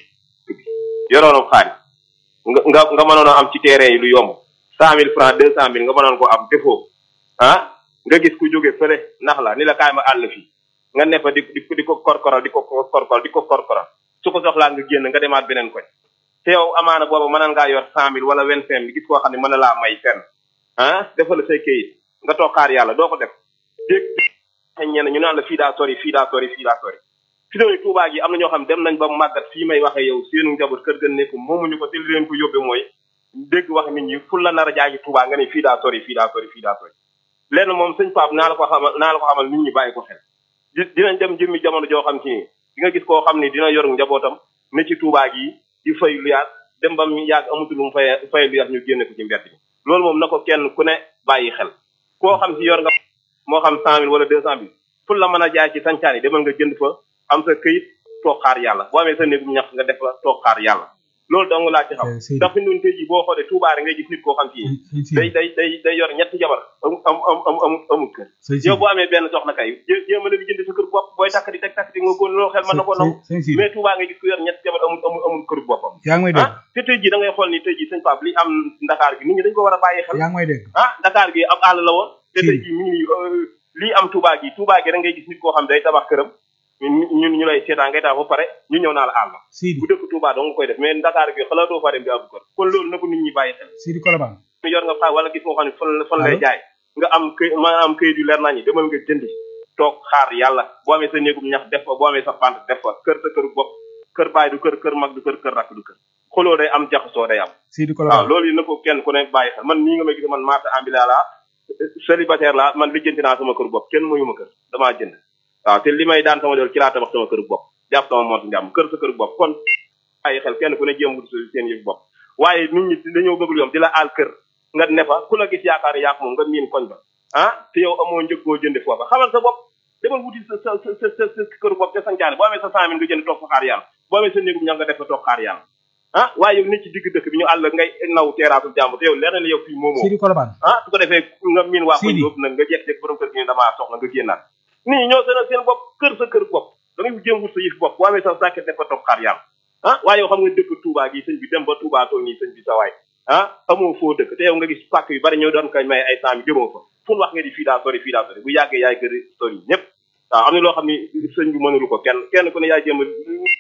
yoroonam xaalis nga nga nga mënoon a am ci terrain yi lu yomb cent mille francs deux cent mille nga mënoon ko am defoo ah nga gis ku jóge fële nax la ni la kaay ma àll fii nga ne fa di di di ko korkoral di ko korkoral di ko korkoral su ko soxlaa nga génn nga demaat beneen koñ te yow amaana boobu mënoon ngaa yor cent mille wala vingt cinq mille gis koo xam ne mën na laa may fenn ah defal say kayit nga toog xaar yàlla doo ko def dégg ñenn ñu naan la fii daa sori fii daa sori fii daa sori fi doon Touba gi am na ñoo xam dem nañ ba màggat fii may waxee yow seenu njaboot kër gën nekk moomuñu ko te li leen ko yóbbee mooy dégg wax nit ñi ful la nar a jaay ci Touba nga ne fii daa sori fii daa sori fii daa sori lenn moom sëñ Pape naa la ko xamal naa la ko xamal nit ñi bàyyi ko xel di dinañ dem jëmmi jamono joo xam ci ni di nga gis koo xam ni dina yor njabootam ne ci Touba gi di fay lu yaat dem ba mu yàgg amatul lu mu fay fay lu yaat ñu génne ko ci mbedd bi loolu moom na ko kenn ku ne bàyyi xel koo xam si yor nga moo xam cent mille wala deux cent mille ful la mën a jaay ci sancaan yi demal nga jënd fa am sa këyit toog xaar yàlla boo amee sa néegum ñax nga def la toog xaar yàlla loolu dong laa ci xam ndax fi nun tey ji boo xoolee Touba rek ngay gis nit koo xam ci day day day day yor ñetti jabar am am am am amul kër yow boo amee benn soxna kay jéem a leen jënd sa kër bopp booy takk di teg takk di nga góon loo xel mën na ko nangu mais Touba ngay gis ku yor ñetti jabar amul amul amul kër boppam yaa ngi may dégg ah te tey ji da ngay xool ni tey ji sëñ Pape li am Dakar gi nit ñi dañ ko war a bàyyi xel yaa ngi may dégg ah Dakar gi am àll la woon te tey ji mi ngi lii am Touba gi Touba gi da ngay gis nit koo xam day tabax këram ñun ñu lay seetaan ngay tax ba pare ñu ñëw naa la àll Sidi bu dëkk Touba dong nga koy def mais Dakar gi xalaatoo fa dem di ab kër kon loolu na ko nit ñi bàyyi xel Sidi Colobane ñu yor nga fa wala gis nga xam ne fan fan lay jaay nga am këy ma am këyit yu leer nañu demal nga jëndi toog xaar yàlla boo amee sa néegum ñax def fa boo amee sa pant def fa kër sa kër bopp kër baay du kër kër mag du kër kër rakk du kër xoloo day am jaxasoo day am Sidi waaw Colobane loolu yi na ko kenn ku ne bàyyi xel man nii nga may gis man marché ambulant laa célibataire laa man lijjanti naa sama kër bopp kenn moyu ma kër damaa jënd waaw te li may daan sama dool ci laa tabax sama kër bopp jàpp sama moot njàmm kër sa kër bopp kon bàyyi xel kenn ku ne jéem wut seen yëf bopp waaye nit ñi dañoo bëgg lu yom di la aal kër nga ne fa ku la gis yaakaar yaa ko moom nga miin koñ ba ah te yow amoo njëg boo jënde foofa xamal sa bopp demal wuti sa sa sa sa sa kër bopp te sancaane boo amee sa cent mille nga jënd toog fa xaar yàlla boo amee sa néegum ñax nga def fa toog xaar yàlla ah waaye yow nit ci digg dëkk bi ñu àll ngay naw teeraatul jàmm te yow leer na ne yow fii moomoo Sidi Colobane ah su ko defee nga miin waa koñ Sidi. yóbbu nag nga jekk-jekk borom kër gi ne damaa soxla nga génnaat nit ñi ñoo seen seen bopp kër sa kër bopp da ngay jéem wut sa yëf bopp boo amee sa sàkket def fa toog xaar yàlla ah waaye yow xam nga dëkk Touba gi sëñ bi dem ba Touba toog nii sëñ bi sa waay ah amoo foo dëkk te yow nga gis pàkk yu bari ñoo doon koy may ay saami jëmoo fa fu nu wax nga di fii daa sori fii daa sori bu yàggee yaay gëri sori ñëpp waaw am na loo xam ni sëñ bi mënulu ko kenn kenn ku ne yaay jéem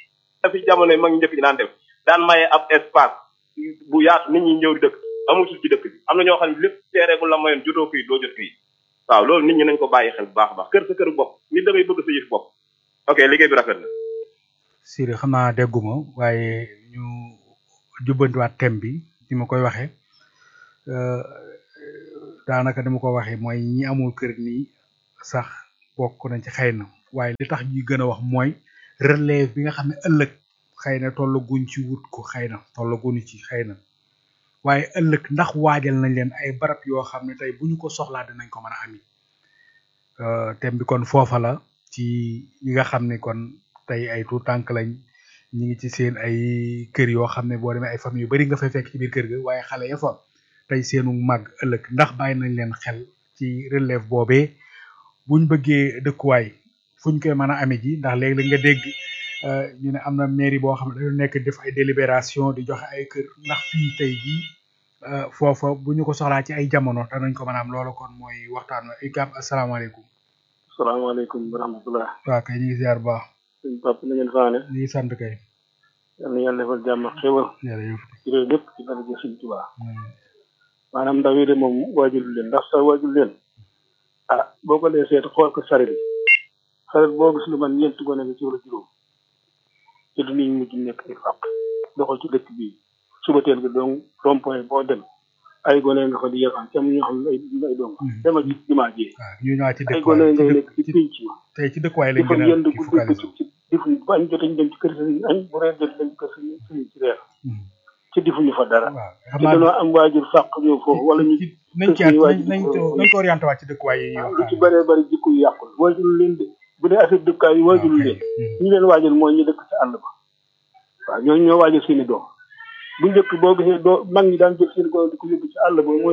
a fi jamono mag ñu njëkk ñi daan def daan maye ab espace bu yaatu nit ñi ñëw di dëkk amul suuf ci dëkk bi am na ñoo xam ne lépp teere bu la mayoon jotoo këyit doo jot këyit waaw loolu nit ñi nañ ko bàyyi xel bu baax a baax kër sa kër bopp nit da ngay bëgg sa yëf bopp ok liggéey bi rafet na Sidi xam naa dégguma waaye ñu jubbantiwaat thème bi ni ma koy waxee daanaka ni ma ko waxee mooy ñi amul kër nii sax bokk nañ ci xëy na waaye li tax ñuy gën a wax mooy relève bi nga xam ne ëllëg xëy na tollaguñ ci wut ko xëy na tollaguñu ci xëy na waaye ëllëg ndax waajal nañ leen ay barab yoo xam ne tey bu ñu ko soxlaa dinañ ko mën a ami thème bi kon foofa la ci ñi nga xam ne kon tey ay tuut tànk lañ ñi ngi ci seen ay kër yoo xam ne boo demee ay famille yu bari nga fay fekk ci biir kër ga waaye xale ya fa tey seenu màgg ëllëg ndax bàyyi nañ leen xel ci relève boobee buñ bëggee dëkkuwaay fuñ koy mën a amee ji ndax léegi la nga dégg ñu ne am na mairie boo xam ne dañu nekk def ay délibération di joxe ay kër ndax fii tey jii foofa bu ñu ko soxlaa ci ay jamono danañ ko mën a am loolu kon mooy waxtaan wa ikab asalaamaaleykum salaamaaleykum wa rahmatulah. waaw kay ñu ngi ziar bu baax suñ papa na ngeen faane. ñu ngi sant kay yal na yàlla defal jàmm ak xéwal. jërëjëf ci réew lépp ci daraja Sëñ Tuubaa. maanaam ndaw yi de moom waajul leen ndax sa waajul leen. ah boo ko dee seet xool ko saret yi. saret boo gis lu man ñeent gone nga ci wala juróom. te du ñu mujj nekk ay fàq. doxal ci dëkk bii suba teel ga donc rond point boo dem. ay gone nga fa di yëngal te mu ñoo xam ne ay ay doom. demal ci jumaa ji. waaw ñu ñëwaat ci ay gone dëkkuwaay ngay nekk ci pénc ma. tey ci dëkkuwaay di lañ fa gën a yënd ci guddi focaliser bëccëg ci difuñ bu añ jotee ñu dem ci kër sëriñ añ bu reer jotee dem ci kër sëriñ sëriñ ci reer ci difuñu fa dara waaw xam te dañoo am waajur fàq ñëw foofu wala ñu ci nañ ci suñu nañ waajur nañ ko- nañ ko orienté waat ci dëkkuwaay yi ñuy lu ci waxtaan bëree bëri jikko yu yàqul waajur leen de bu dee affaire dëkkaay yi waajur ok. leen ñu leen waajal mooy ñu dëkk ci àll ba waaw ñooñu ñoo waajal seeni doom bu njëkk boo gisee doo mag ñi daan jël seeni doom di ko yóbbu ci àll ba mooy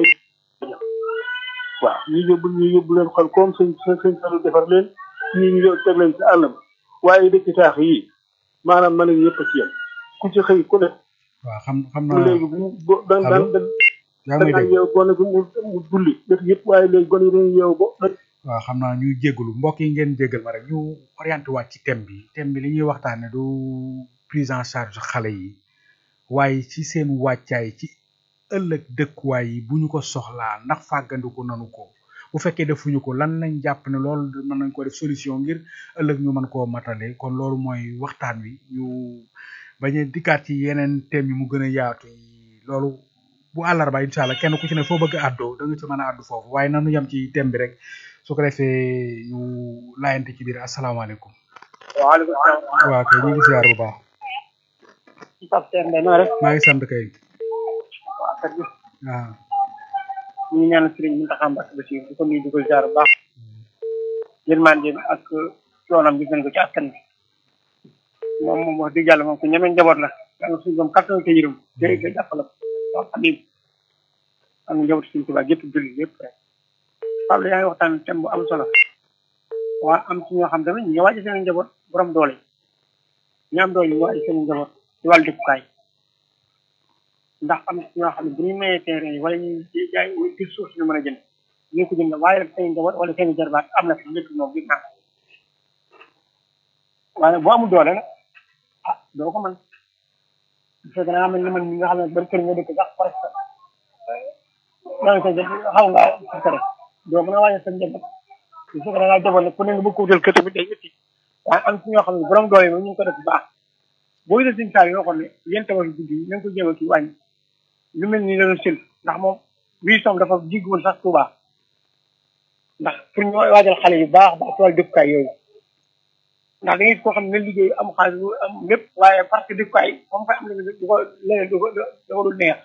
waaw ñu yóbbu ñu yóbbu leen xol comme sëñ sëñ sëñ salu defar leen ñii ñu yóbbu teg leen ci àll ba waaye dëkk taax yi maanaam mën nañ ñëpp a ci yem ku ci xëy ku ne waaw xam xam bu naa léegi bu bu da da Allo? da yaa ngi may da dégg yeewu gone gi mu mu julli def yëpp waaye léegi gone yi dañuy yeewu bo waaw xam naa ñuy jégalu mbokk yi ngeen jégal ma rek ñu orienté waat ci thème bi thème bi li ñuy waxtaane du prise en charge xale yi waaye ci seen wàccaay ci ëllëg dëkkuwaay yi bu ñu ko soxlaa ndax fàggandiku nanu ko bu fekkee defuñu ko lan lañ jàpp ne loolu mën nañ ko def solution ngir ëllëg ñu mën koo matale kon loolu mooy waxtaan wi ñu bañ a dikkaat ci yeneen thème yi mu gën a yaatu yi loolu bu àllarba incha allah kenn ku ci ne foo bëgg a àddoo da nga ci mën a àddu foofu waaye nanu yem ci thème bi rek su ko defee ñu laayante ci biir asalaamaaleykum waaleykum salaam. waaw kay ñu ngi ziar bu baax Pape Sène Mbaye noo def. maa ngi sant kay waaw kër gi waaw ñu ngi ñaanal Serigne Mountakha Mbacké Bassirou di ko nuyu di ko ziar bu baax. yërmande bi ak yoonam bi gën ko ci askan bi. moom moom wax dëgg yàlla moom ku ñeme njaboot la. yàlla suñu doom kattan te yërëm. te te jàppale ko. waaw Habib. am na njaboot suñu tubaab yëpp julli yëpp rek. Pape yaa ngi waxtaan thème bu am solo. waa am ci ñoo xam tamit ñu ngi waaj seen njaboot borom doole yi. ñi am doole ñu waaj seen njaboot ci wàllu dëkkukaay. ndax am na ci ñoo xam ne bu ñu mayee terrain yi wala ñu jaay di suuf si ñu mën a jënd ñu ko jënd waaye rek seen njaboot wala seen jarbaat am na fi lépp moom gis naa ko waaye boo amul doole nag ah doo ko mën bu fekkee da nga mel ni man mi nga xam ne bari kër nga dëkk sax presque yaa ngi koy jël xaw nga sukare doo mën a waajal sa njaboot bu fekkee da ngaa jaboot nag ku ne nga bëgg ko wutal kër tamit day métti waaye am ci ñoo xam ne borom doole yi moom ñu ngi ko def bu baax boo gisee suñu saa yoo xam ne yéen tamit guddi yi na nga ko jéem a kii wàññi lu mel ni la doon sël ndax moom wii som dafa jigwul sax Touba ndax pour ñu waajal xale yu baax baax ci wàllu dëkkukaay yooyu ndax da ngay gis koo xam ne liggéey am xaalis bu am lépp waaye parce que dëkkukaay moom fay am na du ko leneen du ko du ko dul neex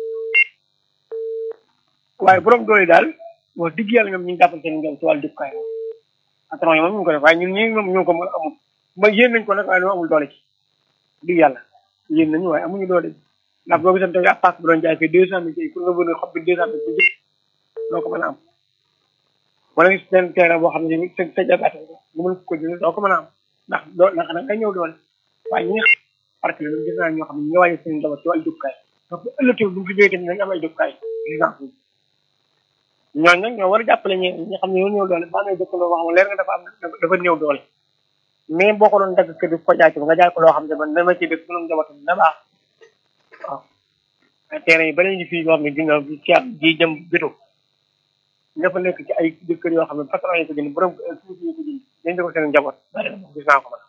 waaye borom doole daal wax dëgg yàlla ñoom ñu ngi jàppal seen njaw ci wàllu dëkkukaay moom atron yi moom ñu ngi ko def waaye ñun ñii moom ñoo ko mën amul ba yéen nañ ko nag waaye ñoo amul doole ci dëgg yàlla yéen nañu waaye amuñu doole ci ndax boo gisante ab paak bu doon jaay fii deux cent mille tey pour nga bëgg xob bi deux cent mille bi doo ko mën a am wala gis seen terrain boo xam ne ni sa sa jabaat nga mën ko jënd doo ko mën a am ndax doo ndax nag nga ñëw doole waaye ñi nga parce que loolu gis naa ñoo xam ne ñu ngi wàññi seen njaboot ci wàllu dëkkukaay donc bu ëllëgee bu ñu fi jógee tamit nañ am ay dëkkukaay exemple ñooñu nag ñoo war a jàppale ñi ñi xam ne ñoo ñëw doole ba amee dëkkandoo boo xam ne leer nga dafa am dafa néew doole mais boo ko doon dagg kër di ko jaay ci nga jaay ko loo xam ne man dama ci dëkk bu doon njabootam na baax waaw terrain yi ba léegi fii yoo xam ne dina ci am ji jëm bitu ña fa nekk ci ay kër yoo xam ne patron yi ko jënd borom suuf yi ko jënd dañ ko seen njaboot bari na moom gis naa ko man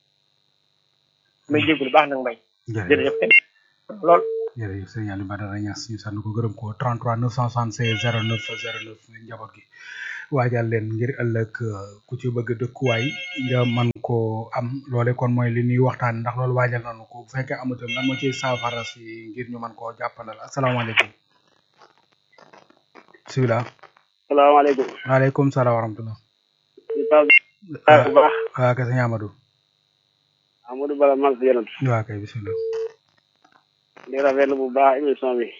may jégalu baax nag mbay jërëjëf kenn lool jërëjëf sëñ Aliou Badara Niass ñu sant ko gërëm ko 33 976 09 09 njaboot gi waajal leen ngir ëllëg euh, ku ci bëgg dëkkuwaay nga man koo am loole kon mooy li ñuy waxtaan ndax loolu waajal nañu ko bu fekkee amutam lan moo ciy saafara si ngir ñu man koo jàppandal asalaamaaleykum bisimilah salaamaaleykum. waaleykum salaam wa rahmatulah ñu taw bu baax. waa kay sëñ Amadou Amadou Bala Mal si yonent. waa kay bisimilah di rafetlu bu baax émission bi.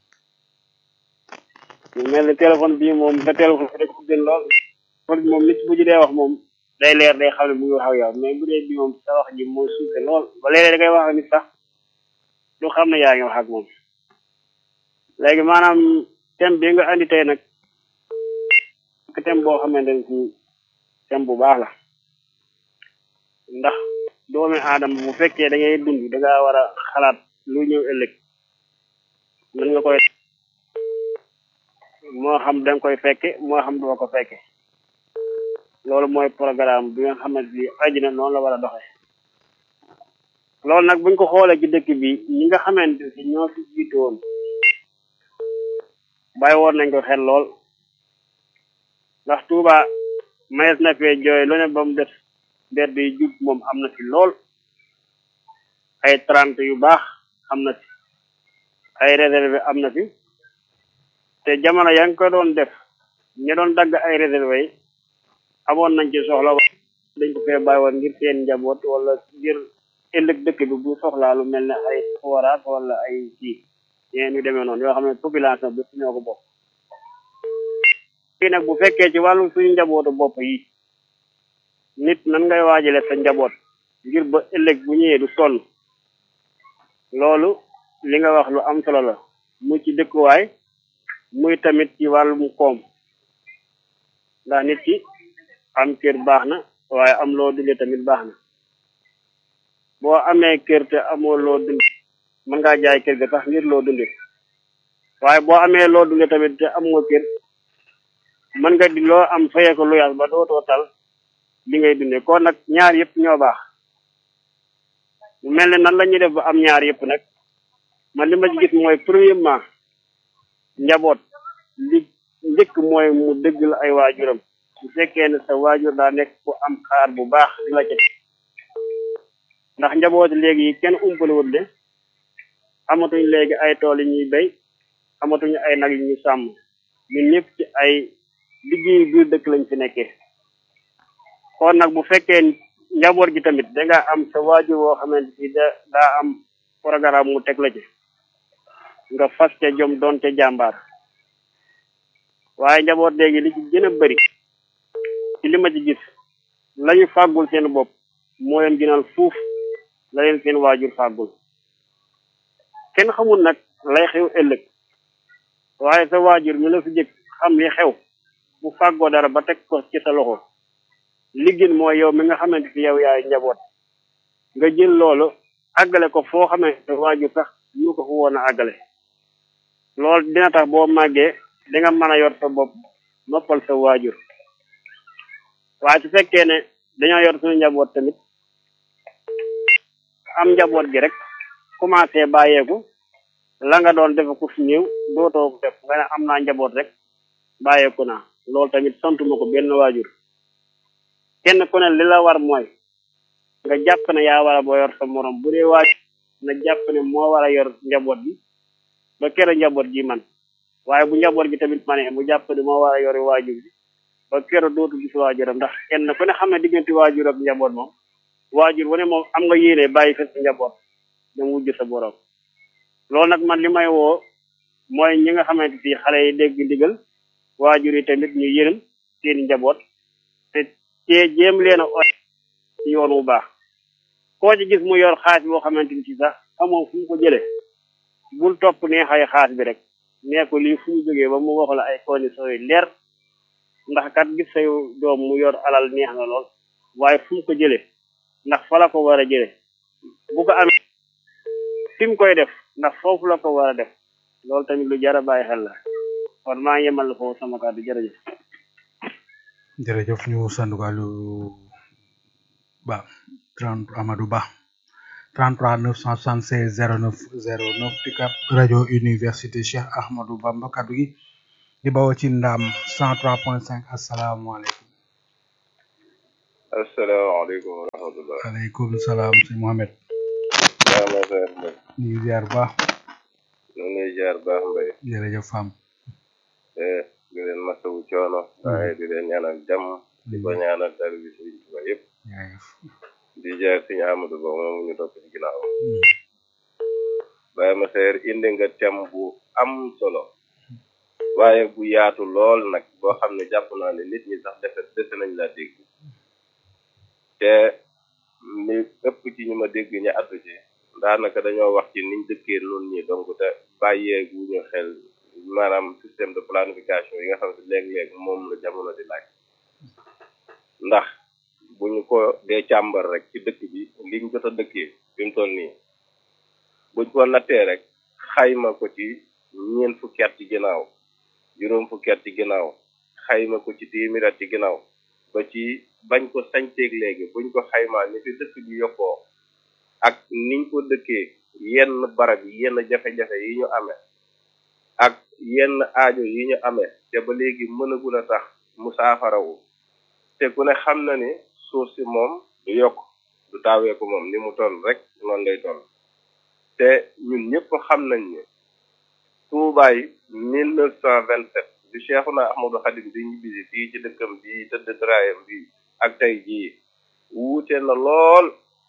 ñu mel ni téléphone bii moom sa téléphone bi rek ko gën lool. kon moom nit bu ji dee wax moom day leer day xam ne mu ngi wax ak yow mais bu dee bii moom sa wax ji moo suufe lool ba léeg-léeg da ngay wax ak nit sax du xam ne yaa ngi wax ak moom. léegi maanaam thème bi nga andi tey nag thème boo xamante ne fii thème bu baax la ndax doomi aadama bu fekkee da ngay dund da ngaa war a xalaat lu ñëw ëllëg nan nga koy moo xam da nga koy fekke moo xam doo ko fekke loolu mooy programme bi nga xamante ni àddina noonu la war a doxee loolu nag buñ ko xoolee ci dëkk bi ñi nga xamante ni ñoo fi jiitu woon bàyyi woon nañ ko xel lool ndax Touba mayees na fee jooy lu ne ba mu des mbedd yi jub moom am na fi lool ay trente yu baax am na fi ay réserve am na fi te jamono yaa ngi ko doon def ñi doon dagg ay réserve yi amoon nañ ci soxla dañ ko fee bàyyi woon ngir seen njaboot wala ngir ëllëg dëkk bi bu soxlaa lu mel ne ay forage wala ay kii yéen ñu demee noonu yoo xam ne population bi ñoo ko bokk fii nag bu fekkee ci wàllu suñu njabootu bopp yi nit nan ngay waajale sa njaboot ngir ba ëllëg bu ñëwee du sonn loolu li nga wax lu am solo la muy ci dëkkuwaay muy tamit ci wàllum koom ndax nit ki am kër baax na waaye am loo dundee tamit baax na boo amee kër te amoo loo dund mën ngaa jaay kër ga sax ngir loo dundee waaye boo amee loo dundee tamit te amoo kër mën nga di loo am fayee ko luyaas ba dootoo tal li ngay dundee kon nag ñaar yëpp ñoo baax mu mel ne nan la ñuy def ba am ñaar yëpp nag man li ma ci gis mooy premièrement njaboot li njëkk mooy mu dëgg la ay waajuram bu fekkee ne sa waajur daa nekk ku am xaar bu baax di la ca ndax njaboot léegi yi kenn umpalewut de amatuñ léegi ay tool yi ñuy béy amatuñ ay nag yu ñuy sàmm ñun ñëpp ci ay liggéey biir dëkk lañ fi nekkee kon nag bu fekkee njaboot gi tamit da nga am sa waajur woo xamante ni da daa am programme mu teg la ci nga fas ca jom doon ca jàmbaar waaye njaboot léegi li ci gën a bëri ci li ma ci gis lañu fàggul seen bopp moo leen gënal fuuf la leen seen waajur fàggul kenn xamul nag lay xew ëllëg waaye sa waajur mi la fi jëkk xam li xew bu fàggoo dara ba teg ko ci sa loxo li gën mooy yow mi nga xamante fi yow yaay njaboot nga jël loolu àggale ko foo xamante waajur sax ñu ko fu woon a àggale loolu dina tax boo màggee di nga mën a yor sa bopp noppal sa waajur waaye su fekkee ne dañoo yor suñu njaboot tamit am njaboot gi rek commencé bàyyeeku la nga doon def ku fi néew dootoo ko def nga ne am naa njaboot rek bàyyeeku naa loolu tamit santuma ko benn waajur kenn ku ne li la war mooy nga jàpp ne yaa war a boo yor sa morom bu dee waajur na jàpp ne moo war a yor njaboot bi ba kero njaboot gi man waaye bu njaboot gi tamit ma ne mu jàpp ne moo war a yori waajur bi ba kero dootu gis waajuram ndax kenn ku ne xam ne diggante waajur ak njaboot moom waajur wu ne moom am nga yéene bàyyi fa sa njaboot dem wujj sa borom loolu nag man li may woo mooy ñi nga xamante si xale yi dégg ndigal waajur yi tamit ñu yërëm seen njaboot te cee jéem leen a ot ci yoon wu baax koo ci gis mu yor xaas boo xamante ni ci sax amoo fu mu ko jëlee bul topp ne xay xaas bi rek nee ko lii fu mu jógee ba mu wax la ay conditions yu leer ndax kat gis say doom mu yor alal neex na lool waaye fu mu ko jëlee ndax fa la ko war a jëlee bu ko amee fi mu koy def ndax foofu la ko war a def loolu tamit lu jar a bàyyi xel la kon maa ngi yemal foofu sama kàddu jërëjëf. jërëjëf ñu sant ko lu ba 30 Amadou Ba 33 976 09 09 Picap rajo université Cheikh Ahmadou Bamba kaddu gi di bawoo ci ndam 103.5 asalaamaaleykum asalaamaaleykum wa rahmatullah aleykum salaam si Mohamed yaa ma seer mbay ñu ngi ziar bu baax ñu ngi lay jaar baax mbay jërëjëf fam eh di leen masawu coono waaye di leen ñaanal jàmm di ko ñaanal dara bi sëriñ Tuba yëpp jaajëf di jaar suñu Amadou Ba moom ñu topp ci ginnaaw Baye ma seer indi nga thème bu am solo waaye bu yaatu lool nag boo xam ne jàpp naa ne nit ñi sax defe dese nañ laa dégg te li ëpp ci ñu ma dégg ñu addu ci daanaka dañoo wax ci niñ dëkkee nun ñi donc te bàyyee gu ñu xel maanaam système de planification yi nga xam ne léeg-léeg moom la jamono di laaj ndax bu ñu ko dee càmbar rek ci dëkk bi liñ jot a dëkkee fi mu toll nii buñ ko nattee rek xayma ko ci ñeent fukki at ci ginnaaw juróom fukki at ci ginnaaw xayma ko ci téeméer at ci ginnaaw ba ci bañ ko sañteeg léegi buñ ko xaymaa ni fi dëkk bi yokkoo ak niñ ko dëkkee yenn barab yi yenn jafe-jafe yi ñu amee ak yenn aajo yi ñu amee te ba léegi mënagul a tax mu saafarawu te ku ne xam na ni suuf si moom du yokk du taawee ko moom ni mu toll rek noonu lay toll te ñun ñëpp xam nañ ne tuubaay mille neuf cent vingt sept bi Cheikhuna Ahmadou Khadim di ñibbisi fii ci dëkkam bi tëdd traayam bi ak tey jii wuute na lool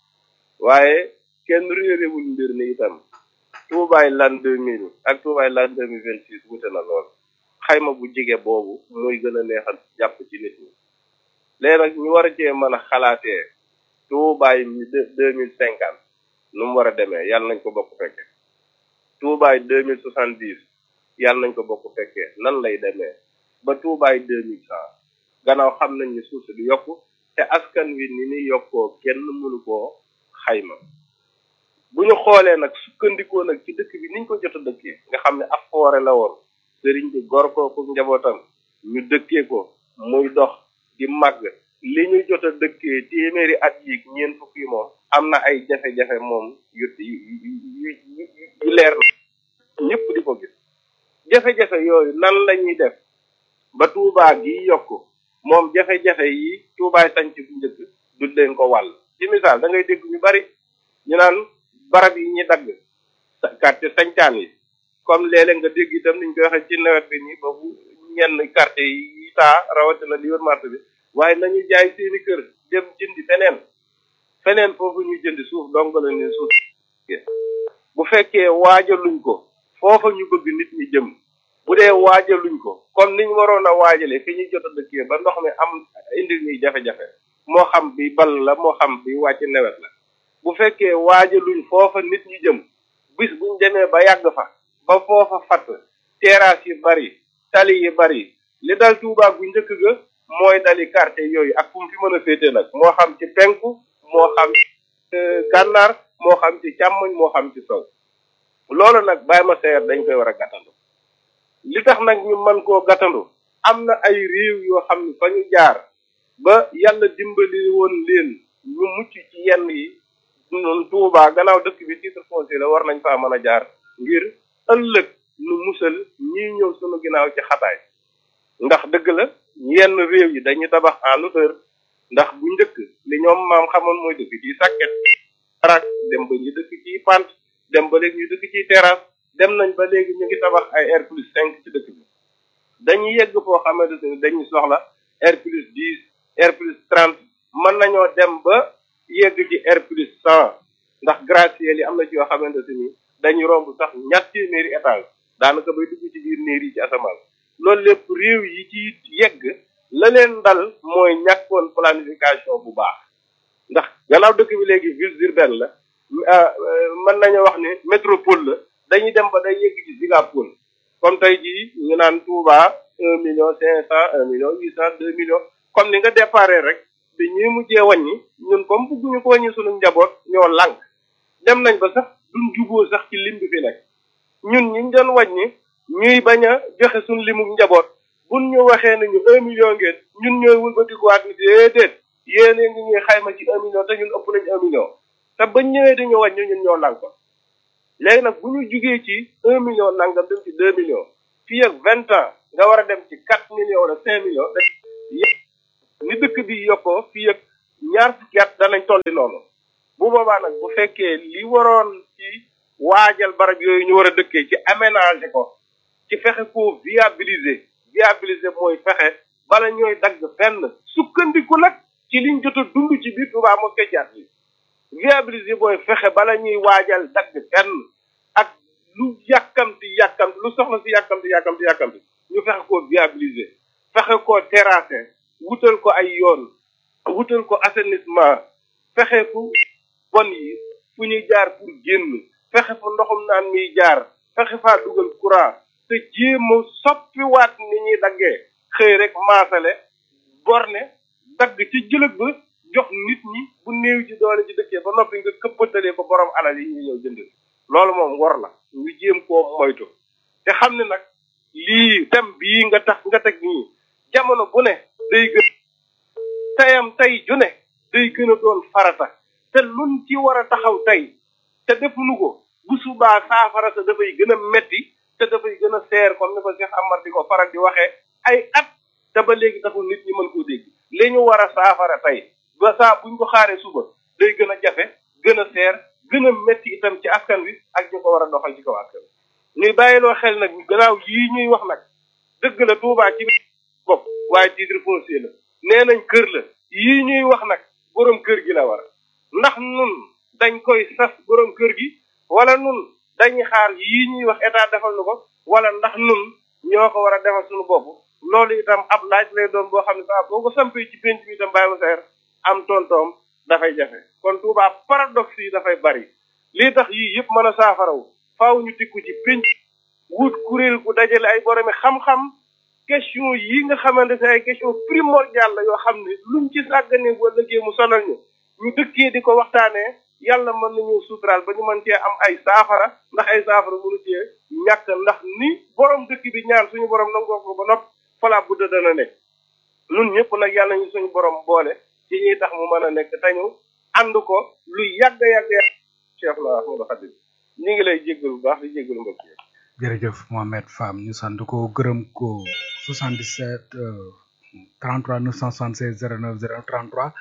waaye kenn réerewul mbir ni itam tuubaay l'an deux mille ak tuubaay l'an deux mille vingt six wuute na lool xayma bu jige boobu muy gën a neexal jàpp ci nit ñi léegi nag ñu war a cee mën a xalaatee tuubaay mi deux mille cinquante nu mu war a demee yàlla nañ ko bokk fekke tuubaay deux mille soixante dix yàlla nañ ko bokk fekkee nan lay demee ba tuubaay deux mille cent gannaaw xam nañ ni suuf si du yokku te askan wi ni ni yokkoo kenn mënu koo xayma bu ñu xoolee nag sukkandikoo nag ci dëkk bi niñ ko jot a dëkkee nga xam ne ab foore la woon sëriñ bi gor ko ku njabootam ñu dëkkee ko muy dox di màgg li ñu jot a dëkkee téeméeri at yi ñeent fukk yi moom am na ay jafe-jafe moom yu yu yu yu leer na ñëpp di ko gis jafe-jafe yooyu nan la ñuy def ba tuubaa gi yokk moom jafe-jafe yi tuubaay sanc bu njëkk du leen ko wàll ci misaal da ngay dégg ñu bari ñu naan barab yi ñi dagg quartier sañcaan yi comme léeg-léeg nga dégg itam niñ koy waxee ci nawet bi nii boobu ñenn quartier yi taa rawatina li wër marché bi waaye nañu jaay seeni kër dem jëndi feneen feneen foofu ñuy jëndi suuf dong la ni suuf bu fekkee waajaluñ ko foofa ñu bëgg nit ñi jëm bu dee waajaluñ ko comme niñ waroon a waajale fi ñuy jot a dëkkee ba ndox mi am indi ñuy jafe-jafe moo xam bi bal la moo xam bi wàcc nawet la bu fekkee waajaluñ foofa nit ñi jëm bis buñ demee ba yàgg fa ba foofa fatt terrasse yi bari tali yi bari li dal Tuubaa bu njëkk ga mooy dali quartier yooyu ak fu mu fi mën a féete nag moo xam ci penku moo xam gànnaar moo xam ci càmmoñ moo xam ci sow loolu nag bàyyi ma seer dañ koy war a gàttandu li tax nag ñu mën koo gàttandu am na ay réew yoo xam ne fa ñu jaar ba yàlla dimbali woon leen ñu mucc ci yenn yi noonu Tuubaa gannaaw dëkk bi titre foncier la war nañ faa mën a jaar ngir ëllëg nu musal ñii ñëw sunu ginnaaw ci xataay ndax dëgg la yenn réew yi dañuy tabax en hauteur ndax bu njëkk li ñoom maam xamoon mooy dëkk ci sàkket barak dem ba ñu dëkk ci pant dem ba léegi ñu dëkk ci terrasse dem nañ ba léegi ñu ngi tabax ay R plus cinq ci dëkk bi dañuy yegg foo xamante ni dañuy soxla R plus dix R plus trente mën nañoo dem ba yegg ci R plus cent ndax gratte-ciel yi am na ci yoo xamante ni dañuy romb sax ñatt téeméeri étage daanaka bay dugg ci biir néer yi ci asamaan loolu lépp réew yi ci yegg la leen dal mooy ñàkkoon planification bu baax ndax gannaaw dëkk bi léegi ville urbaine la mën nañu wax ne métropole la dañuy dem ba day yegg ci gigapole comme tey jii ñu naan Touba un million cinq cent un million huit cent deux millions comme ni nga déparé rek bi ñuy mujjee wàññi ñun comme bugguñu ko wàññi suñu njaboot ñoo lànk dem nañ ba sax duñ juboo sax ci lim bi fi nekk ñun ñi doon wàññi ñuy bañ a joxe suñu limu njaboot buñ ñu waxee ne ñu un million ngeen ñun ñooy wëlbatikuwaat ni déedéet yéene ngi ñuy xayma ci un million te ñun ëpp nañ un million te bañ ñëwee dañu wàññi ñun ñoo lànk ko léegi nag bu ñu jugee ci un million nangam dem ci deux millions fii ak vingt ans nga war a dem ci quatre millions wala cinq millions ni dëkk bi yokkoo fii ak ñaar fukki at danañ tolli noonu bu boobaa nag bu fekkee li waroon ci waajal barab yooyu ñu war a dëkkee ci aménager ko ci fexe ko viabiliser viabiliser mooy fexe bala ñooy dagg fenn sukkandiku nag ci liñ jot a dund ci biir Touba mosquée jaat yi viabiliser mooy fexe bala ñuy waajal dagg fenn ak lu yàkkamti yàkkamti lu soxla si yàkkamti yàkkamti yàkkamti ñu fexe ko viabiliser fexe ko terrasser wutal ko ay yoon wutal ko assainissement fexe fu bon yi fu ñuy jaar pour génn fexe fa ndoxum naan miy jaar fexe faa dugal courant te jéem a soppiwaat ni ñuy daggee xëy rek maasale borne dagg ci jëlëg ba jox nit ñi bu néew ci doole ci dëkkee ba noppi nga këppatalee ko borom alal yi ñu ñëw jënd loolu moom war la ñu jéem koo moytu te xam ne nag lii tem bii nga tax nga teg nii jamono bu ne day gën tayam tey ju ne day gën a doon farata te luñ ci war a taxaw tey te defuñu ko bu subaa saafara sa dafay gën a metti te dafay gën a seer comme ni ko Cheikh Amar di ko faral di waxee ay at te ba léegi taxul nit ñi mën koo dégg li ñu war a saafara tey ba saa buñ ko xaaree suba day gën a jafe gën a seer gën a metti itam ci askan wi ak ñu ko war a doxal ci kaw askan wi ñuy bàyyiloo xel nag gannaaw yii ñuy wax nag dëgg la Touba ci bopp waaye titre foncier la nee nañ kër la yii ñuy wax nag borom kër gi la war ndax nun dañ koy sas borom kër gi wala nun dañuy xaar yii ñuy wax état defal nu ko wala ndax nun ñoo ko war a defal suñu bopp loolu itam ab laaj lay doon boo xam ne saa boo ko sampee ci penc bi itam bàyyi ma seer am tontoom dafay jafe kon Touba paradoxe yi dafay bari lii tax yii yëpp mën a saafaraw faaw ñu tikku ci penc wut kuréel gu dajale ay boromi xam-xam question yi nga xamante ne ay question primordiale la yoo xam ne luñ ci sàggane bu ëllëgee mu sonal ñu ñu dëkkee di ko waxtaanee yàlla mën nañu suturaal ba ñu mën cee am ay saafara ndax ay saafara mënu cee ñàkk ndax ni borom dëkk bi ñaan suñu borom nangoo ko ba nopp falaa budda dana nekk nun ñëpp nag yàlla ñu suñu borom boole ci ñuy tax mu mën a nekk te ñu ànd ko lu yàgg yàgg yàgg Cheikh la Ahmadou Khadim ñu ngi lay jéggalu bu baax di jéggalu mbokk yi jërëjëf Mohamed Fam ñu sant ko gërëm ko 77 33 976 09 09 33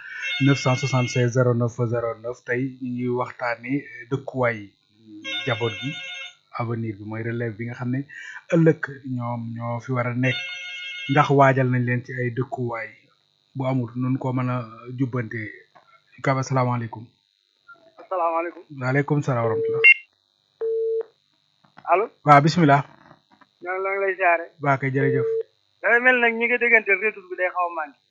976 09 09 tey ñu ngi waxtaanee dëkkuwaay jaboot gi avenir bi mooy relève bi nga xam ne ëllëg ñoom ñoo fi war a nekk ndax waajal nañ leen ci ay dëkkuwaay bu amul nun ko mën a jubbante kaba asalaamaaleykum asalaamaaleykum waaleykum salaam wa rahmatullah allo waaw bismillah ñoo ngi lay siyaare waa kay jërëjëf dafay mel nag ñi nga déggante retour bi day xaw a manqué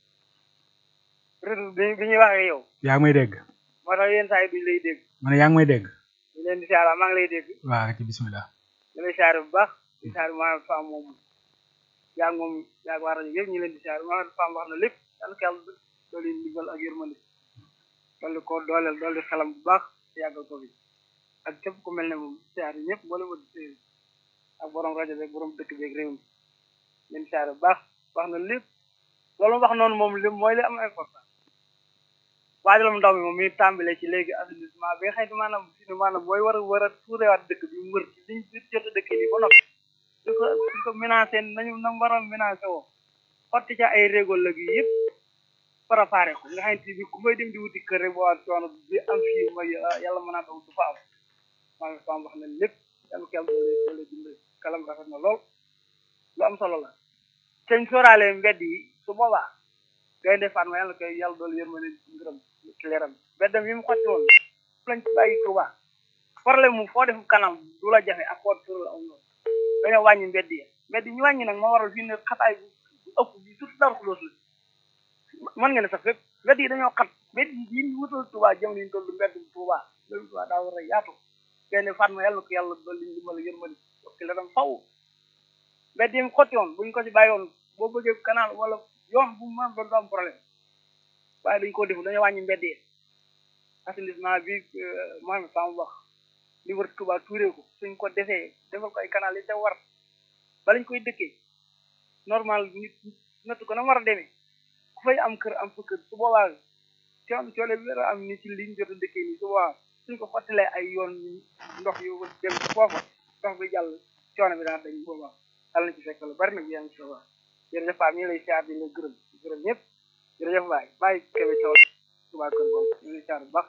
retour bi bi ñuy waxee yow yaa ngi may dégg moo tax yenn saa yi duñ lay dégg ma ne yaa ngi may dégg ñu leen di siyaare maa ngi lay dégg waa ci bismillah ñu lay siyaare bu baax di siyaare Mohamed Fam moom yaa ngi moom yaa ngi waa rajo yëpp ñu leen di siyaare Mohamed Fam wax na lépp yàlla ko yàlla dooli ndigal ak yërmande dolli ko dooleel dolli xelam bu baax te yàggal ko fi ak képp ku mel ne moom siyaare ñëpp boole ma di ak borom rajo beeg borom dëkk beeg réew mi leen siyaare bu baax wax na lépp loolu wax noonu moom lépp mooy li am important waajalum ndaw mi moom mi tàmbale ci léegi assainissement bi nga xëy maanaam fi ne maanaam booy war a war a tuurewaat dëkk bi mu wër ci liñ jot a dëkk bi ba noppi di ko di ko menacé nañu nam war a menacé woo xotti ca ay régol la gi yëpp préparé ko nga xamante bi ku may dem di wuti kër rek boo waat coono bi am fii mooy yàlla mën naa taw du fa am maa ngi faam wax na lépp yàlla ko yàlla doole doole dimbali kalam rafet na lool lu am solo la teñ sóoraale mbedd yi su boobaa gaynde Fatma yàlla koy yàlla doolu yërmande ngërëm ci leeram beddam yi mu xotti woon lañ ci bàyyi Tuuba problème mu foo def kanam du la jafe ak foo tur la am noonu dañoo wàññi mbedd yi mbedd yi ñu wàññi nag moo waral fii ne xataay bu ëpp bi surtout Daaru Xudoos la mën nga ne sax fépp mbedd yi dañoo xat mbedd yi yi ñu wutal Tuuba jëm liñ toll mbedd Tuuba loolu Tuuba daa war a yaatu gaynde Fatma yàlla ko yàlla doolu liñ dimbali yërmande ci leeram faw mbedd yi mu xotti woon buñ ko ci bàyyi woon boo bëggee canal wala yoon bu mu mën doon du am problème waaye dañ ko defu dañoo wàññi mbedd yi assainissement bi Mohamed Fam wax li wër Touba tuuree ko suñ ko defee defal ko ay canal yi te war ba lañ koy dëkkee normal nit nattu ko na war a demee ku fay am kër am fa kër su boobaa coon coole bi war a am ni ci liñ jot a dëkkee nii su boobaa suñ ko xottilee ay yoon ndox yu dem foofa ndox bi jàll coono bi daal dañ boobaa yàlla na ci fekk lu bari nag yàlla na ci wax jërëjëf Paa ñu ngi lay siyaar di la gërëm gërëm ñëpp jërëjëf Baye Baye Kébé Thiaw Touba Kër Gom ñu ngi lay siyaar bu baax